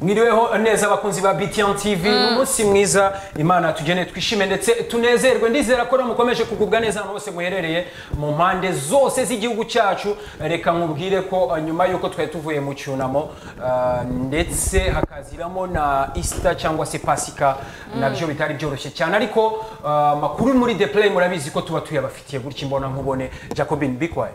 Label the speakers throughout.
Speaker 1: mwiriweho neza abakunzi ba btn tv ni umunsi mwiza imana tugene twishime ndetse tunezerwe ndizera ko mukomeje kugubwa neza ahantu hose muherereye mu mpande zose z'igihugu cyacu reka nkubwire ko uh, nyuma y'uko twari tuvuye mu cyunamo uh, ndetse hakaziramo na isita cyangwa se pasika nabyo bitari byoroshye cyane ariko uh, makuru muri the play murabizi ko tuba tuyabafitiye gutya imbona nkubone jacobin bikwaye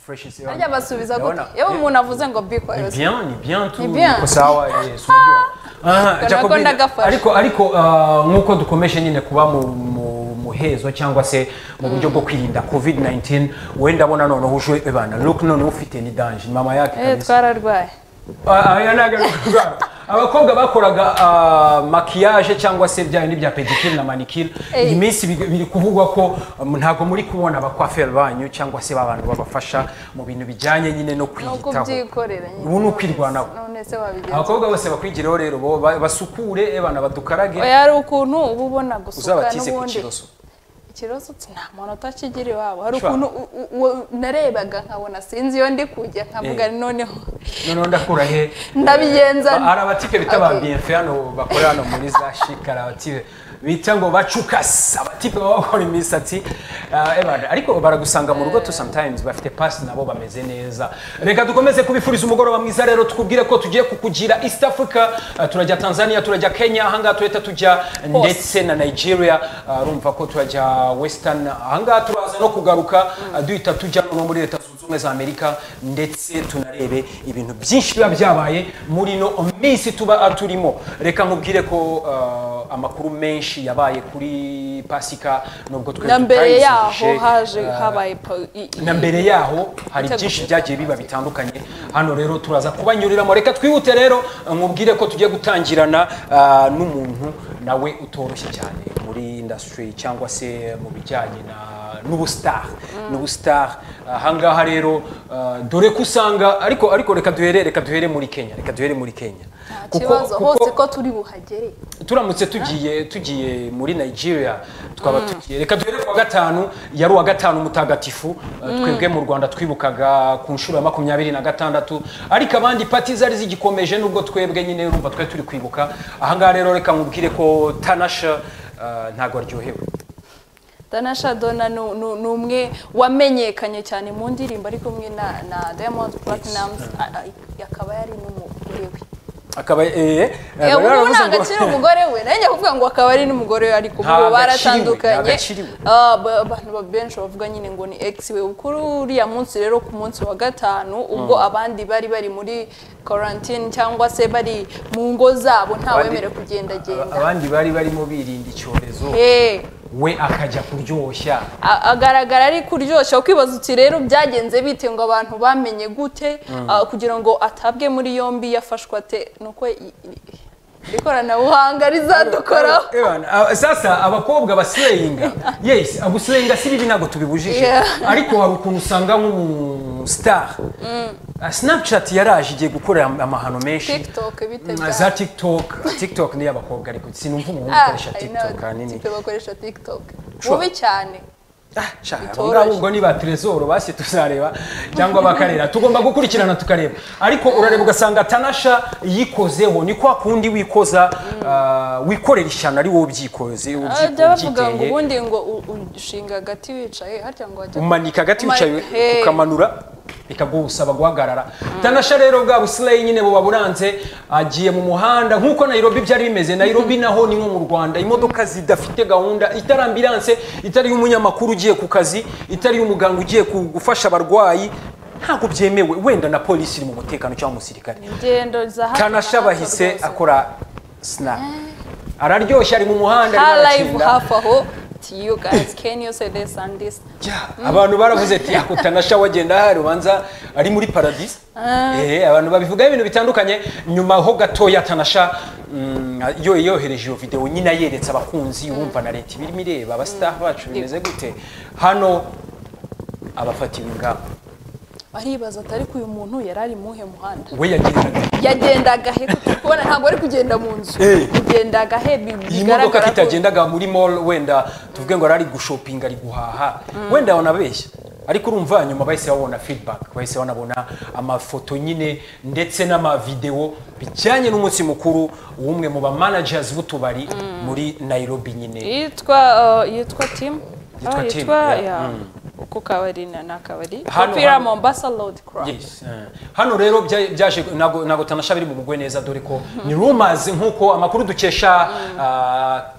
Speaker 1: Fresh is your-
Speaker 2: Harya basubiza gute?
Speaker 1: Urabona?
Speaker 2: Yewe umuntu avuze ngo biko
Speaker 1: Ni
Speaker 2: yose.
Speaker 1: bien, ni bien tu
Speaker 2: Ni bien.
Speaker 1: niko sawa yes unajua. Aha,
Speaker 2: Kana
Speaker 1: Jacobine,
Speaker 2: konda gafashe.
Speaker 1: ariko ariko ah, nk'uko dukomeje nyine kuba mu mu- mu hezo cyangwa se mu buryo bwo kwirinda covid 19 wenda abona noneho uje ebana look none ufite ni danger mama yake
Speaker 2: Eh
Speaker 1: kabisa.
Speaker 2: twararwaye.
Speaker 1: Ah, ah, yana garuka. abakobwa bakoraga ah, makiyaje cyangwa se bya bindi bya pedicure na manicure
Speaker 2: Eh.
Speaker 1: iyi minsi biri- biri kuvugwa ko um, ntabwo muri kubona abakwaferi banyu cyangwa se babantu babafasha mu bintu bijyanye nyine no
Speaker 2: Ni uko
Speaker 1: kwiyitaho
Speaker 2: ubyikorera nyine.
Speaker 1: Ubu ni ukwirwanaho.
Speaker 2: None se wabigenza.
Speaker 1: abakobwa bose bakwigireho rero bo ba- basukure abana badukarage
Speaker 2: Oya hari ukuntu uba ubona gusuka
Speaker 1: uzabatize ku
Speaker 2: n'ubundi.
Speaker 1: kiroso
Speaker 2: Ikibazo uti nta muntu utakigira iwabo. Hari
Speaker 1: Shwa.
Speaker 2: ukuntu u- u- u- narebaga nkabona sinzi iyo ndi kujya nkavuga
Speaker 1: Eh.
Speaker 2: noneho
Speaker 1: noneho ndakura he
Speaker 2: ndabigenza.
Speaker 1: Ba- hari abatipe bita ba
Speaker 2: Okay.
Speaker 1: bienfe hano bakorera hano muri za chic hari abatipe bita ngo bacukasi abatipe baba bakora imisatsi ah, ebana ariko baragusanga mu rugo tu sometimes bafite pasi nabo bameze neza reka dukomeze kubifuriza umugoroba mwiza rero tukubwire ko tugiye kukugira east africa ah, turajya tanzania turajya kenya ahangaha turahita tujya ndetse na nigeria Ah, urumva ko turajya western ahangaha turaza no kugaruka ah, duhita tujya no muri leta zunze ubumwe za amerika ndetse tunarebe ibintu byinshi biba byabaye muri no minsi tuba turimo reka nkubwire ko ah, amakuru menshi yabaye kuri pasika nubwo twebwe
Speaker 2: na mbere
Speaker 1: tutayizihije,
Speaker 2: yaho haje
Speaker 1: ah,
Speaker 2: habaye pa- i- i-
Speaker 1: na mbere yaho hari
Speaker 2: Itegura.
Speaker 1: byinshi byagiye biba bitandukanye hano rero turaza kubanyuriramo reka twihute rero nkubwire ko tugiye gutangirana ah, n'umuntu nawe utoroshye cyane muri industry cyangwa se mu bijyanye na- n'ubusitari n'ubusitari ahangaha rero ah, dore ko usanga ariko ariko reka duhere reka duhere muri kenya reka duhere muri kenya
Speaker 2: nta
Speaker 1: Kuko-
Speaker 2: kibazo
Speaker 1: kuko-
Speaker 2: hose ko turi buhagere.
Speaker 1: turamutse tugiye tugiye muri nigeria twaba tugiye reka duhere kuwa gatanu yari uwa gatanu mutagatifu eh, twebwe mu rwanda twibukaga ku nshuro ya makumyabiri na gatandatu ariko abandi pati zari zigikomeje nubwo twebwe nyine urumva twari turi kwibuka ahangaha rero reka nkubwire ko tanasha eh, ntago aryohewe
Speaker 2: Danasha Donna ni ni- ni umwe wamenyekanye cyane mu ndirimbo ari kumwe na na Diamond Platnumz a- a- akaba yari n'umugore we.
Speaker 1: akaba eh,
Speaker 2: Eh,
Speaker 1: bari
Speaker 2: ubu
Speaker 1: baravuze
Speaker 2: ntabwo
Speaker 1: ngo-
Speaker 2: akiri umugore we nayo njya kuvuga ngo akaba ari n'umugore we ariko ubu
Speaker 1: Ntabwo
Speaker 2: baratandukanye
Speaker 1: akiri we, ntabwo akiri we.
Speaker 2: Ah, ba- abantu ba- benshi bavuga nyine ngo ni ex we kuri uriya munsi rero ku munsi wa gatanu ubwo abandi bari bari muri quarantine cyangwa se bari mu ngo zabo
Speaker 1: Abandi-
Speaker 2: ntawemerewe kugendagenda
Speaker 1: abandi bari barimo birinda icyorezo
Speaker 2: Eh.
Speaker 1: we akajya kuryoshya
Speaker 2: A- agaragara ari kuryoshya kwibaza uti rero byagenze bite ngo abantu bamenye gute ah, kugira ngo atabwe muri yombi yafashwe ate nuko i- i- ikoranabuhanga rizadukoraho
Speaker 1: Ewan, ah, sasa abakobwa basileyinga yes agusileyinga si bibi ntabwo tubibujije
Speaker 2: Yeah.
Speaker 1: ariko hari ukuntu usanga nk'umustar snapchat yaraje igiye gukorera am- amahano menshi
Speaker 2: TikTok bite
Speaker 1: Mm,
Speaker 2: byaje?
Speaker 1: za tiktok tiktok ni iy'abakobwa ariko sinumva umuntu ukoresha
Speaker 2: I know,
Speaker 1: tiktok ahanini
Speaker 2: ikipe bakoresha tiktok
Speaker 1: Sure.
Speaker 2: bubi cyane
Speaker 1: abongabo ubwo ni ba trezoro basi tuzareba cyangwa bakarera tugomba gukurikirana tukareba ariko urareba ugasanga tanasha yikozeho ni kwa kundi wikoza ah, wikorera ishyano ari wowe ubyikoze ubyi-
Speaker 2: ajya bavuga ngo
Speaker 1: ubyiteye.
Speaker 2: ubundi ngo u- ushinga agati wicaye harya ngo wajya
Speaker 1: umanika agati
Speaker 2: Uma-
Speaker 1: wicaye
Speaker 2: Hey.
Speaker 1: ukamanura bikagusaba guhagarara tanasha rero bwa busileyi nyine buba buranze agiye mu muhanda nk'uko nairobi byari bimeze nairobi naho ni nko mu rwanda imodoka zidafite gahunda itari ambilanse itari umunyamakuru ugiye ku kazi itari umuganga ugiye ku- gufasha abarwayi ntabwo byemewe wenda na polisi iri mu mutekano cyangwa umusirikare
Speaker 2: ingendo za hato na
Speaker 1: tanasha
Speaker 2: hato
Speaker 1: bahise
Speaker 2: rwose.
Speaker 1: akora sinapu araryoshye ari mu muhanda arimo
Speaker 2: Her live
Speaker 1: arakinda.
Speaker 2: hafi aho to you guys can you say this and this
Speaker 1: Ya, abantu baravuze ati yako tanasha wagenda hari ubanza ari muri paradisi eh abantu babivugaho ibintu bitandukanye nyuma ho gatoya tanasha mm, yo yohereje iyo video nyina yeretse abakunzi wumva na leta ibirimo ireba abastar bacu bimeze gute hano abafatiwe ingamba
Speaker 2: baribaza ati ariko uyu muntu yari ari muhe muhanda
Speaker 1: we yagendaga
Speaker 2: yagendaga he kubona ntabwo ari kugenda mu nzu
Speaker 1: Eh.
Speaker 2: yagendaga he bi-
Speaker 1: iyi modoka
Speaker 2: bigaragara ko
Speaker 1: kitagendaga muri mall wenda tuvuge ngo ari gushopinga ari guhaha wenda wanabeshya ariko urumva nyuma bahise babona feedback bahise banabona amafoto nyine ndetse n'amavideo bijyanye n'umunsi mukuru w'umwe mu ba managers b'utubari muri Nairobi nyine
Speaker 2: yitwa uh, yitwa tim
Speaker 1: Yitwa
Speaker 2: Ah,
Speaker 1: Tim, yeah.
Speaker 2: yeah. ku kabari na ni akabari
Speaker 1: Hano,
Speaker 2: kopira
Speaker 1: hano.
Speaker 2: mombasa lodi club
Speaker 1: Yes. eh. Hano rero bya- byaje ntago ntago tanasha biri mugwe neza dore ko ni rumors nkuko amakuru dukesha uh,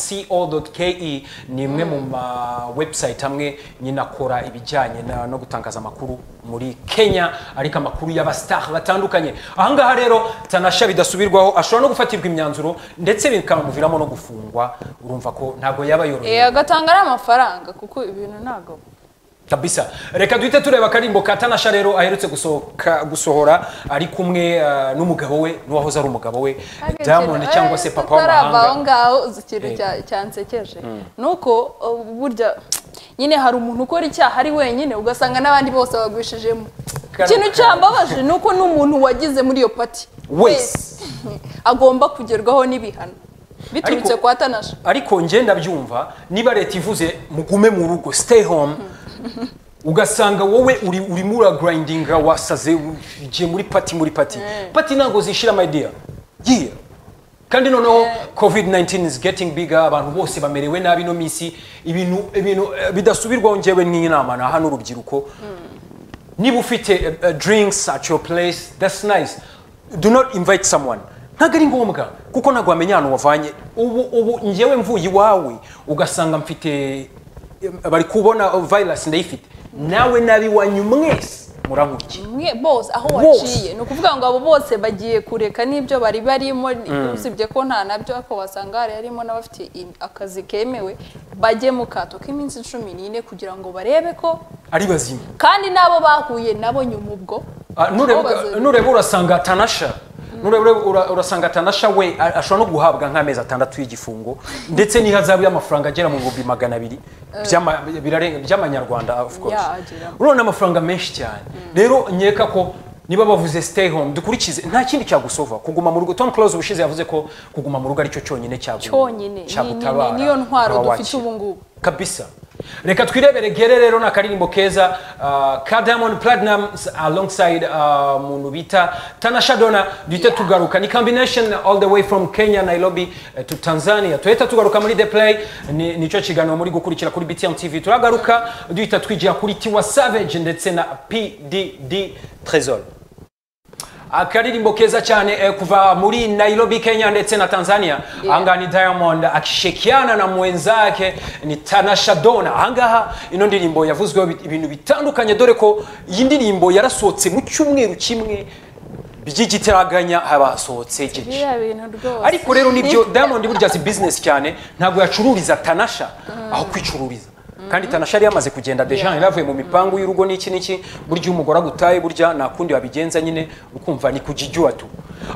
Speaker 1: star.co.ke ni imwe mu ma website amwe nyine akora ibijyanye na- no gutangaza amakuru muri Kenya ariko amakuru y'abastar batandukanye ahangaha rero tanasha bidasubirwaho ashobora no gufatirwa imyanzuro ndetse bikamuviramo no gufungwa urumva ko ntago yaba yorohewe
Speaker 2: Eh, agatanga n'amafaranga kuko ibintu ntabwo
Speaker 1: kabisa reka duhite tureba akarimbo ka tanasha rero aherutse gusohoka gusohora ari kumwe eh, n'umugabo we n'uwahoze ari umugabo we diamond cyangva se papa
Speaker 2: aho
Speaker 1: w'amahanga
Speaker 2: ngaho uzi ikintu
Speaker 1: Eh.
Speaker 2: cya- cyansekeje ni uko uh, burya nyine hari umuntu ukora icyaha ari wenyine ugasanga n'abandi bose bagwishijemo
Speaker 1: Kara-
Speaker 2: ikintu
Speaker 1: kara-
Speaker 2: cyambabaje ni uko n'umuntu wagize muri iyo pati
Speaker 1: wese
Speaker 2: agomba kugerwaho n'ibihano biturutse
Speaker 1: Ariko-
Speaker 2: kwa tanasha
Speaker 1: ariko njye ndabyumva niba leta ivuze mugume mu rugo stay home ugasanga wowe uri urimo uragurayindinga wasaze ugiye muri pati muri pati pati ntabwo zishira my dear yeah. kandi noneho covid 19 is getting bigger abantu bose bamerewe nabi no minsi ibintu ibintu eh, bidasubirwaho njyewe n'inama na hano urubyiruko niba ufite uh, uh, drinks at your place that's nice do not invite someone ntabwo ari ngombwa kuko ntabwo wamenya ahantu wavanye ubu ubu njyewe mvuye iwawe ugasanga mfite eh, bari kubona oh, virus ndayifite nawe nabi wanyu mwese murankurikira
Speaker 2: mwe bose aho
Speaker 1: Bose.
Speaker 2: waciye ni ukuvuga ngo abo bose bagiye kureka n'ibyo bari barimo usibye ko nta nabyo ariko wasanga hari harimo n'abafite i- akazi kemewe bajye mu kato k'iminsi cumi n'ine kugira ngo barebe ko
Speaker 1: ari bazima
Speaker 2: kandi n'abo bahuye nabo nyuma ubwo
Speaker 1: Ah, nureba-
Speaker 2: Aho bazabiri.
Speaker 1: nureba urasanga tanasha nureba ura- urasanga tanasha we a- ashobora no guhabwa nk'amezi atandatu y'igifungo ndetse n'ihazabu y'amafaranga agera mu bihumbi magana abiri by'ama- birarenga- by'amanyarwanda of course
Speaker 2: Yeah, agera.
Speaker 1: urabona amafaranga menshi cyane rero nkeka ko niba bavuze stay home dukurikize nta kindi cyagusova kuguma mu rugo tom close ubushize yavuze ko kuguma mu rugo aricyo cyonyine cyagu-
Speaker 2: cyonyine Ni- ni- ni-
Speaker 1: cyagutabara
Speaker 2: niyo ntwaro
Speaker 1: ukaba
Speaker 2: dufite
Speaker 1: wakira.
Speaker 2: ubu ngubu
Speaker 1: kabisa reka twirebere gere rero ni akaririmbo keza uh, ka diamond platinums alongside uh, muntu bita tanasha dona duhite tugaruka ni combination all the way from kenya nairobi eh, to tanzania tuhita tugaruka muri the play Ni- nicyo kiganiro muri gukurikira kuri btm tv turagaruka duhita twijira kuri tiwa savage ndetse na pdd tresor akaririmbo keza cyane eh, kuva muri nairobi kenya ndetse na tanzania ahangaha ni diamond akishirikiana na mwenzake ni tanasha dona ahangaha ino ndirimbo yavuzweho bi- ibintu bitandukanye dore ko iyi ndirimbo yarasohotse mu cyumweru kimwe by'igitaraganya haba hasohotse byinshi
Speaker 2: biriya bintu rwose
Speaker 1: ariko rero nibyo diamond burya si business cyane ntabwo yacururiza tanasha aho kwicururiza kandi tanasha yari yamaze kugenda deja yari yavuye mu mipangu y'urugo n'iki n'iki burya iyo umugore agutaye burya nta kundi wabigenza nyine ukumva ni kujijyuwa tu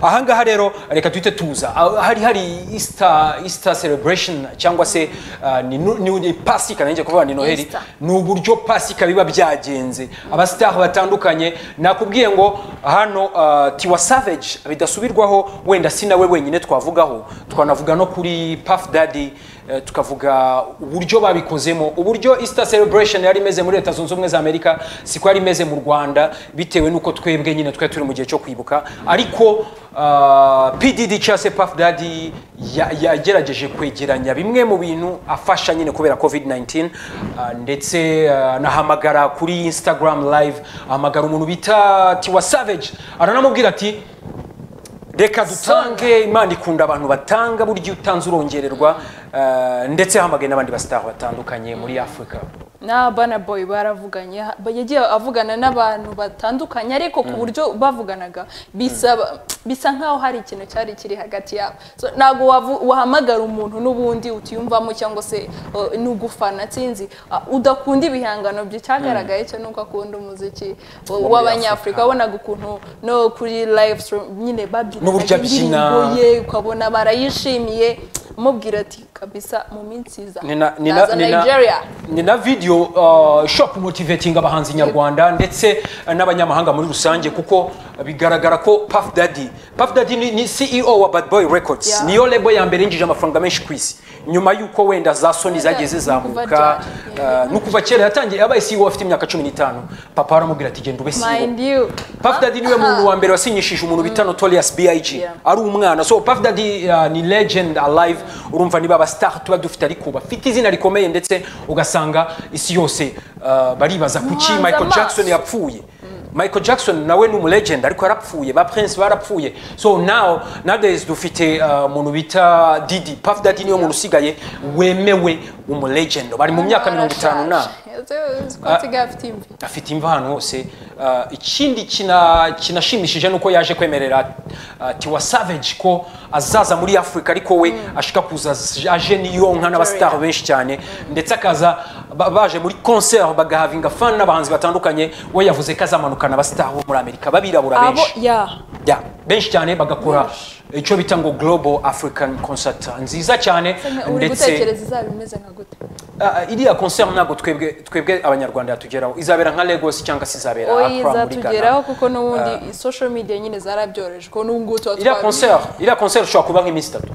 Speaker 1: ahangaha rero reka duhite tuza Ah, hari hari easter easter celebration cyangwa se ah, ni nu- ni ni pasika nanjye kuvuga ni noheli
Speaker 2: Easter.
Speaker 1: ni uburyo pasika biba byagenze abasitari batandukanye nakubwiye ngo hano uh, tiwa savage bidasubirwaho wenda si nawe wenyine twavugaho twanavuga no kuri puff daddy eh, tukavuga uburyo babikozemo uburyo easter celebration yari imeze muri leta zunze ubumwe za amerika siko yari imeze mu rwanda bitewe n'uko twebwe nyine twari turi mu gihe cyo kwibuka ariko uh, pdd cyangwa se puff daddy ya- yagerageje kwegeranya bimwe mu bintu afasha nyine kubera covid 19 uh, ndetse uh, nahamagara kuri instagram live ahamagara umuntu bita tiwa savage aranamubwira ati reka dutange imana ikunda abantu batanga burya iyo utanze urongererwa uh, ndetse hamagaye n'abandi basitari batandukanye muri afurika
Speaker 2: na bana boy baravuganye ha- ba- yagiye avugana n'abantu batandukanye ariko ku buryo bavuganaga bisaba bisa nkaho hari ikintu cyari kiri hagati yabo so, ntabwo wavu- wahamagara umuntu n'ubundi utiyumvamo cyangwa se uh, n'ugufana sinzi uh, udakunda ibihangano bye cyagaragaye cyo nuko akunda umuziki uh, w'abanyafurika wabonaga ukuntu no kuri live stream nyine babyina
Speaker 1: N'uburyo abyina.
Speaker 2: ye ukabona barayishimiye mubwira ati kabisa mu minsi iza
Speaker 1: Ni na- ni na-
Speaker 2: naza
Speaker 1: ni na-
Speaker 2: nigeria
Speaker 1: ni na video uh, shop motivating abahanzi nyarwanda ndetse uh, n'abanyamahanga muri rusange kuko bigaragara ko Puff Daddy Puff Daddy ni, ni CEO wa Bad Boy Records
Speaker 2: Yeah.
Speaker 1: niyo lebo ya mbere yinjije amafaranga menshi ku isi nyuma y'uko wenda za Sony zagiye zizamuka
Speaker 2: Yeah.
Speaker 1: uh, ni kuva kera yatangiye abaye CEO afite imyaka 15 papa aramubwira ati genda ube CEO
Speaker 2: mind you
Speaker 1: Puff Daddy niwe muntu wa mbere wasinyishije umuntu bita Notorious B.I.G.
Speaker 2: Yeah.
Speaker 1: ari umwana so Puff Daddy uh, ni legend alive urumva niba aba star tuba dufite ariko bafite izina rikomeye ndetse ugasanga isi yose uh, baribaza kuki
Speaker 2: Umuhanzi
Speaker 1: Michael
Speaker 2: amaso.
Speaker 1: Jackson yapfuye Michael Jackson nawe ni umulegend ariko yarapfuye ba Prince barapfuye so now nowadays dufite uh, umuntu bita Didi Puff Daddy niwe muntu usigaye wemewe umulegend bari mu myaka mirongo itanu na
Speaker 2: twasigaye afite imvi
Speaker 1: afite imva ahantu hose Uh, ikindi kina- kinashimishije ni uko yaje kwemerera uh, tiwa savage ko azaza muri afurika ariko we ashaka kuza z- aje niyonka n'abasitari benshi cyane ndetse akaza ba- baje muri concert bagahavinga fan n'abahanzi batandukanye we yavuze ko azamanukana abasitari bo muri amerika babirabura
Speaker 2: abo
Speaker 1: benshi
Speaker 2: ya
Speaker 1: Ya, benshi cyane bagakora icyo bita ngo global african concert nziza cyane
Speaker 2: uri
Speaker 1: ndetse
Speaker 2: gutekereza izaba imeze nka gute
Speaker 1: Ah, iriya concert ntabwo twebwe twebwe abanyarwanda yatugeraho izabera nka Lagos cyangwa se izabera
Speaker 2: oyi
Speaker 1: Accra muri Ghana
Speaker 2: izatugeraho kuko n'ubundi social media nyine zarabyoroheje ko n'ubu ngubu tuba
Speaker 1: iriya
Speaker 2: twabizi.
Speaker 1: concert iriya concert ushobora kuba nk'iminsi itatu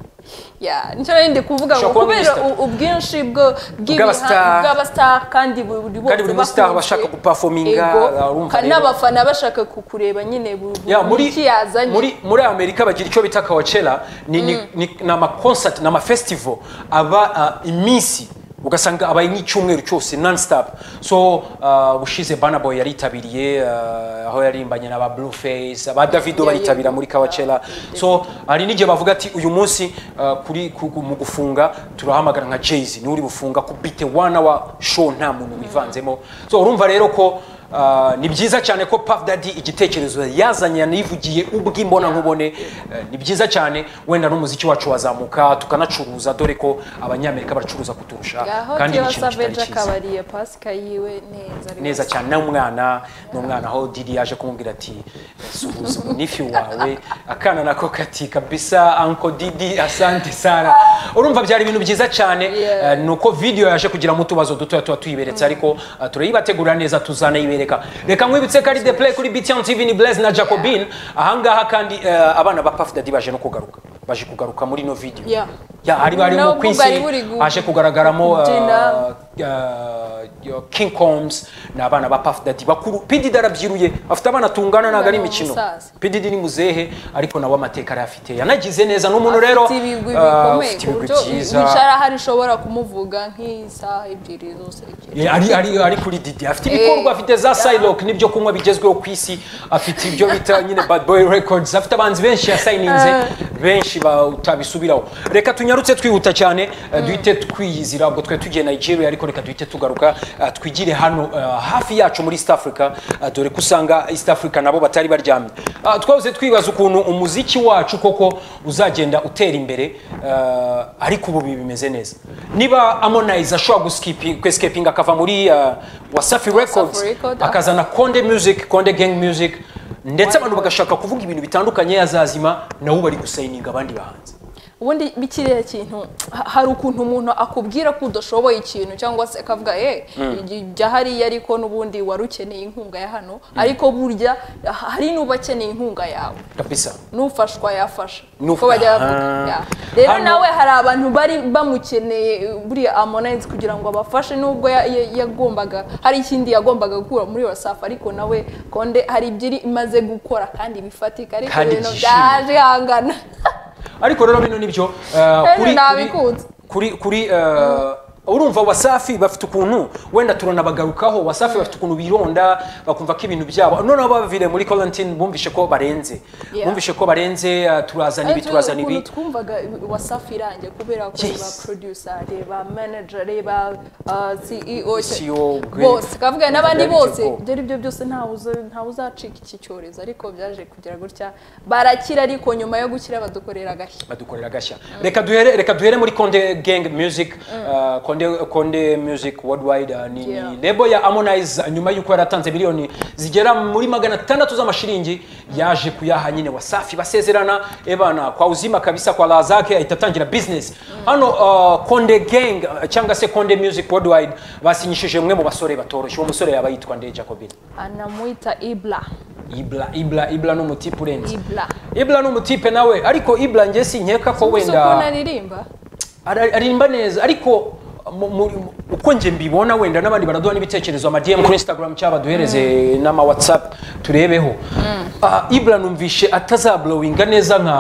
Speaker 2: Ya, nicyo rero ndi kuvuga ngo
Speaker 1: Ushobora kuba
Speaker 2: kubera
Speaker 1: minister.
Speaker 2: u- ubwinshi bwo bw'ibiha-
Speaker 1: Bw'abastar.
Speaker 2: bw'abastar kandi buri
Speaker 1: Kandi buri muri star
Speaker 2: bakunzwe.
Speaker 1: bashaka guperforminga,
Speaker 2: Ego.
Speaker 1: urumva
Speaker 2: Kandi
Speaker 1: rero.
Speaker 2: n'abafana bashaka kukureba nyine buri
Speaker 1: Ya, muri,
Speaker 2: iki yazanye
Speaker 1: muri, muri amerika bagira icyo bita kawacera ni, ni, ni, ni amaconsert ni amafestival aba ah, iminsi ugasanga abaye nk'icyumweru cyose non stop so ah, ubushize Burna Boy yaritabiriye ah, aho yarimbanye n'aba Blueface aba Davido
Speaker 2: Yeah,
Speaker 1: bayitabira
Speaker 2: yeah.
Speaker 1: muri kawacera so hari n'igihe bavuga ati uyu munsi ah, kuri ku- ku- mu gufunga turahamagara nka Jay-Z niwe uri bufunga ku bite one hour show nta muntu wivanzemo so urumva rero ko ah, ni byiza cyane ko Puff Daddy igitekerezo yazanye yanivugiye ubw'imbona nkubone eh, ni byiza cyane wenda n'umuziki wacu wazamuka tukanacuruza dore ko abanyamerika baracuruza kuturusha
Speaker 2: ngaho
Speaker 1: kandi ni
Speaker 2: tiwa
Speaker 1: ikintu kitari
Speaker 2: savage
Speaker 1: cyiza
Speaker 2: akabariye pasika yiwe neza rwose.
Speaker 1: neza cyane n'umwana n'umwana aho Didi yaje kumubwira ati suhuza umunifi wawe akana nako kati kabisa anko Didi asante sana urumva byari ibintu byiza cyane
Speaker 2: Yeah.
Speaker 1: eh, ni uko video yaje kugiramo utubazo dutoya tuba tuyiberetse ariko eh, turayibategura neza tuzanayibereka reka nkwibutse ko ari The Play kuri BTN TV ni Blaise na Jacobine ahangaha kandi eh, abana ba Puff Daddy baje no kugaruka baje kugaruka muri no video
Speaker 2: Yeah.
Speaker 1: ya hari barimo
Speaker 2: Nubwo bari
Speaker 1: kwisi
Speaker 2: buri gu-
Speaker 1: haje kugaragaramo eh,
Speaker 2: kubyina.
Speaker 1: uh, yo- King Combs ni abana ba Puff Daddy bakuru PDD arabyiruye afite abana tungana ntabwo ari
Speaker 2: Umwana
Speaker 1: imikino
Speaker 2: w'umusaza.
Speaker 1: PDD ni muzehe ariko nawe amateka arayafite yanagize neza ni umuntu rero
Speaker 2: Afite ibigwi
Speaker 1: uh,
Speaker 2: bikomeye
Speaker 1: ufite
Speaker 2: ku
Speaker 1: ibigwi
Speaker 2: buryo
Speaker 1: byiza
Speaker 2: wicara hari ushobora kumuvuga nk'isaha ebyiri zose ebyiri
Speaker 1: Yeah, ari, ari, ari kuri Didi afite
Speaker 2: Eh,
Speaker 1: ibikorwa afite za Cylock n'ibyo kunywa bigezweho ku isi afite ibyo bita nyine Bad Boy Records afite abanzi benshi yasayininze benshi ba- utabisubiraho reka tunyarutse twihuta cyane eh, duhite twiyizira ubwo twe tugiye Nigeria ariko reka duhite tugaruka eh, twigire hano eh, hafi yacu muri East Africa eh, dore ko usanga East Africa nabo batari baryamye Ah, twahoze twibaza ukuntu umuziki wacu koko uzagenda utera imbere eh, ariko ubu bibi bimeze neza niba Harmonize ashobora guskipinga akava muri eh, Wasafi Records
Speaker 2: Records,
Speaker 1: akazana Konde Music Konde Gang Music ndetse abantu bagashaka kuvuga ibintu bitandukanye azazima nawe bari gusayininga abandi bahanzi
Speaker 2: ubundi bikiriya kintu ha- hari ukuntu umuntu akubwira ko udashoboye ikintu cyangwa se akavuga eh jya hariya ariko n'ubundi wari ukeneye inkunga ya hano ariko burya ha- hari n'ubakeneye inkunga yawe
Speaker 1: kabisa
Speaker 2: n'ufashwa yafasha
Speaker 1: N'uf-
Speaker 2: uko bajya bavuga
Speaker 1: Aha.
Speaker 2: ya. rero
Speaker 1: Hano-
Speaker 2: nawe hari abantu bari bamukeneye buriya amonayinizi kugira ngo abafashe nubwo ya- ya- yagombaga hari ikindi yagombaga gukura muri wasafi ariko nawe konde hari ibyiri imaze gukora kandi bifatika ariko
Speaker 1: Kandi
Speaker 2: ibintu
Speaker 1: byishimye.
Speaker 2: byaje hangana
Speaker 1: ariko rero bino nibyo eh, kuri-
Speaker 2: nabikunze.
Speaker 1: kuri kuri eh, urumva wasafi bafite ukuntu wenda turanabagarukaho wasafi bafite ukuntu bironda bakumva ko ibintu byabo noneho bavire muri quarantine bumvishe ko barenze
Speaker 2: Yeah.
Speaker 1: bumvishe ko barenze eh, turazana ibi
Speaker 2: Ariko
Speaker 1: turazana ibi
Speaker 2: ukuntu twumvaga wasafi irangiye kubera ko
Speaker 1: Yes.
Speaker 2: ba producere ba manajere ba uh, CEO
Speaker 1: CEO, great.
Speaker 2: bose kavuga n'abandi
Speaker 1: Very
Speaker 2: bose
Speaker 1: good.
Speaker 2: ibyo ari byo byose ntawe uza- ntawe uzacika iki cyorezo ariko byaje kugira gutya barakira ariko nyuma yo gukira badukorera agashya
Speaker 1: badukorera gashya reka duhere reka duhere muri konde gang music uh, konde konde music worldwide uh, ni
Speaker 2: Yeah.
Speaker 1: ni lebo ya harmonize uh, nyuma y'uko yaratanze miliyoni zigera muri magana atandatu z'amashiringi yaje kuyaha nyine wasafi basezerana ebana kwa uzima kabisa kwa raha zake ahita atangira business hano uh, konde gang uh, cyangwa se konde music worldwide basinyishije umwe mu basore batoroshye uwo musore yaba yitwa nde jacobin
Speaker 2: anamwita ibla
Speaker 1: ibla ibla ibla ni umutipe urenze
Speaker 2: ibla
Speaker 1: ibla ni umutipe nawe ariko ibla njye sinkeka ko
Speaker 2: gusa ukuntu
Speaker 1: wenda
Speaker 2: aririmba
Speaker 1: Ara- aririmba neza ariko mu- mu- mu- uko nje mbibona wenda n'abandi baraduha n'ibitekerezo ama DM kuri Instagram cyangwa baduhereze n'ama WhatsApp turebeho Ah, Ibra numvishe atazablowinga neza nka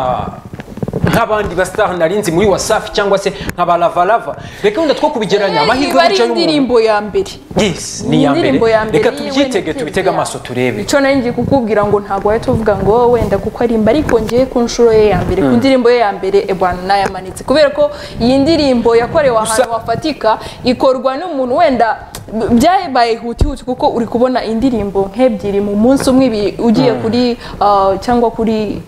Speaker 1: nk'abandi bastar narinzi muri Wasafi cyangwa se nka balavalava reka wenda two kubigeranya amahirwe
Speaker 2: Iba ari
Speaker 1: y'umuco n'umuntu
Speaker 2: indirimbo ya mbere
Speaker 1: yes ni ya mbere
Speaker 2: indirimbo ya mbere
Speaker 1: reka
Speaker 2: yiwe
Speaker 1: tubyitege
Speaker 2: n'ikipe
Speaker 1: tubitege
Speaker 2: ya-
Speaker 1: amaso turebe
Speaker 2: icyo nari ngiye kukubwira ngo ntabwo wahita uvuga ngo wenda kuko arimba ariko ngiye ku nshuro ye ya mbere ku ndirimbo ye ya mbere ebwana nayamanitse kubera ko iyi ndirimbo yakorewe ahantu hafatika ikorwa n'umuntu wenda b- byabaye hutihuti kuko uri kubona indirimbo nk'ebyiri mu munsi umwe ibi- ugiye kuri uh, cyangwa kuri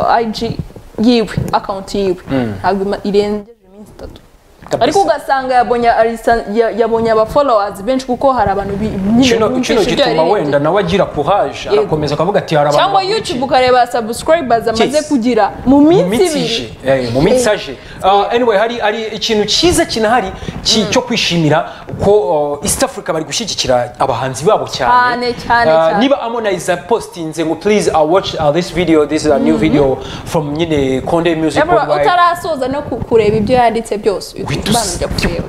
Speaker 2: uh, IG yiwe akawunti yiwe ntabwo ima- irengeje iminsi itatu
Speaker 1: Kabisa.
Speaker 2: ariko ugasanga yabonye arisa- ya- yabonye aba followers benshi kuko hari abantu bi- nyine
Speaker 1: kino
Speaker 2: bumvisha
Speaker 1: kino
Speaker 2: ibyo
Speaker 1: gituma
Speaker 2: yaririmbye.
Speaker 1: wenda nawe agira courage
Speaker 2: Yego.
Speaker 1: arakomeza akavuga ati hari abantu
Speaker 2: cyangwa
Speaker 1: bamurikira."
Speaker 2: youtube ukareba subscribers amaze
Speaker 1: Yes.
Speaker 2: kugira mu
Speaker 1: mu
Speaker 2: minsi
Speaker 1: minsi
Speaker 2: ibiri
Speaker 1: ije Eh, mu minsi aje Ah, anyway hari hari ikintu cyiza kinahari ki- cyo kwishimira ko uh, East Africa bari gushyigikira abahanzi babo cyane
Speaker 2: Cyane, cyane,
Speaker 1: Ah,
Speaker 2: cyane.
Speaker 1: niba Harmonize postinze ngo please uh, watch uh, this video this is a new video from nyine Konde Music
Speaker 2: Ebro,
Speaker 1: Worldwide
Speaker 2: utarasoza no ku- kureba ibyo yanditse byose
Speaker 1: Guhita
Speaker 2: ubanza kureba